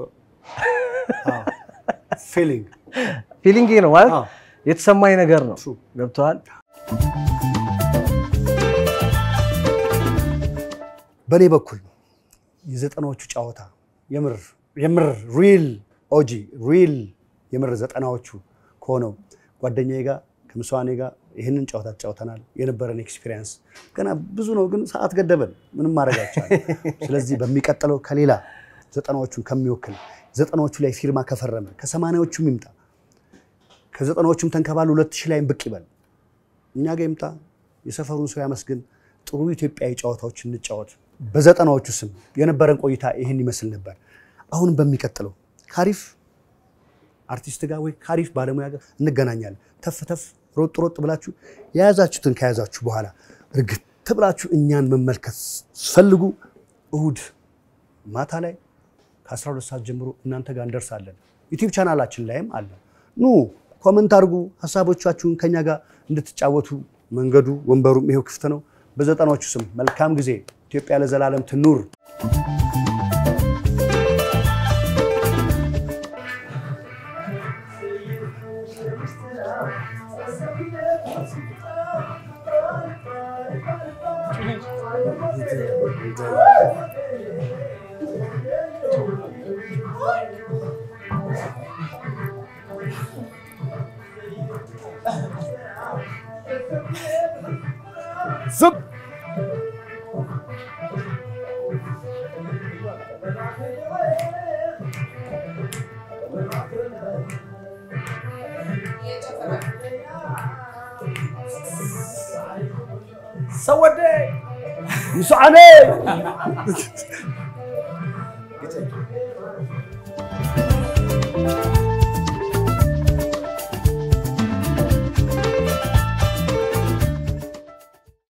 ፊሊንግ ፊሊንጌ ነው ማለት አዎ። የተሰማኝ ነገር ነው። True. ገብተዋል። በእኔ በኩል የዘጠናዎቹ ጨዋታ የምር የምር ሪል ኦጂ ሪል የምር ዘጠናዎቹ ከሆነው ጓደኛዬ ጋር ከምስዋኔ ጋር ይህንን ጨዋታ ተጫውተናል። የነበረን ኤክስፒሪየንስ ገና ብዙ ነው፣ ግን ሰዓት ገደበን። ምንም ማድረግ አይቻልም። ስለዚህ በሚቀጥለው ከሌላ ዘጠናዎቹን ከሚወክል ዘጠናዎቹ ላይ ፊርማ ከፈረመ ከሰማንያዎቹም ይምጣ ከዘጠናዎቹም ተንከባል ሁለት ሺህ ላይም ብቅ ይበል እኛ ጋር ይምጣ። የሰፈሩን ሰው ያመስግን። ጥሩ ኢትዮጵያዊ ጨዋታዎች እንጫወት። በዘጠናዎቹ ስም የነበረን ቆይታ ይህን ይመስል ነበር። አሁንም በሚቀጥለው ካሪፍ አርቲስት ጋር ወይ ካሪፍ ባለሙያ ጋር እንገናኛለን። ተፍ ተፍ ሮጥ ሮጥ ብላችሁ የያዛችሁትን ከያዛችሁ በኋላ እርግጥ ብላችሁ እኛን መመልከት ስትፈልጉ እሁድ ማታ ላይ ከ12 ሰዓት ጀምሮ እናንተ ጋር እንደርሳለን። ዩቲዩብ ቻናላችን ላይም አለ። ኑ ኮመንት አድርጉ፣ ሀሳቦቻችሁን ከኛ ጋር እንድትጫወቱ መንገዱ ወንበሩም ይሄው ክፍት ነው። በዘጠናዎቹ ስም መልካም ጊዜ። ኢትዮጵያ ለዘላለም ትኑር። ዝም ሰወዴ ይስዓነ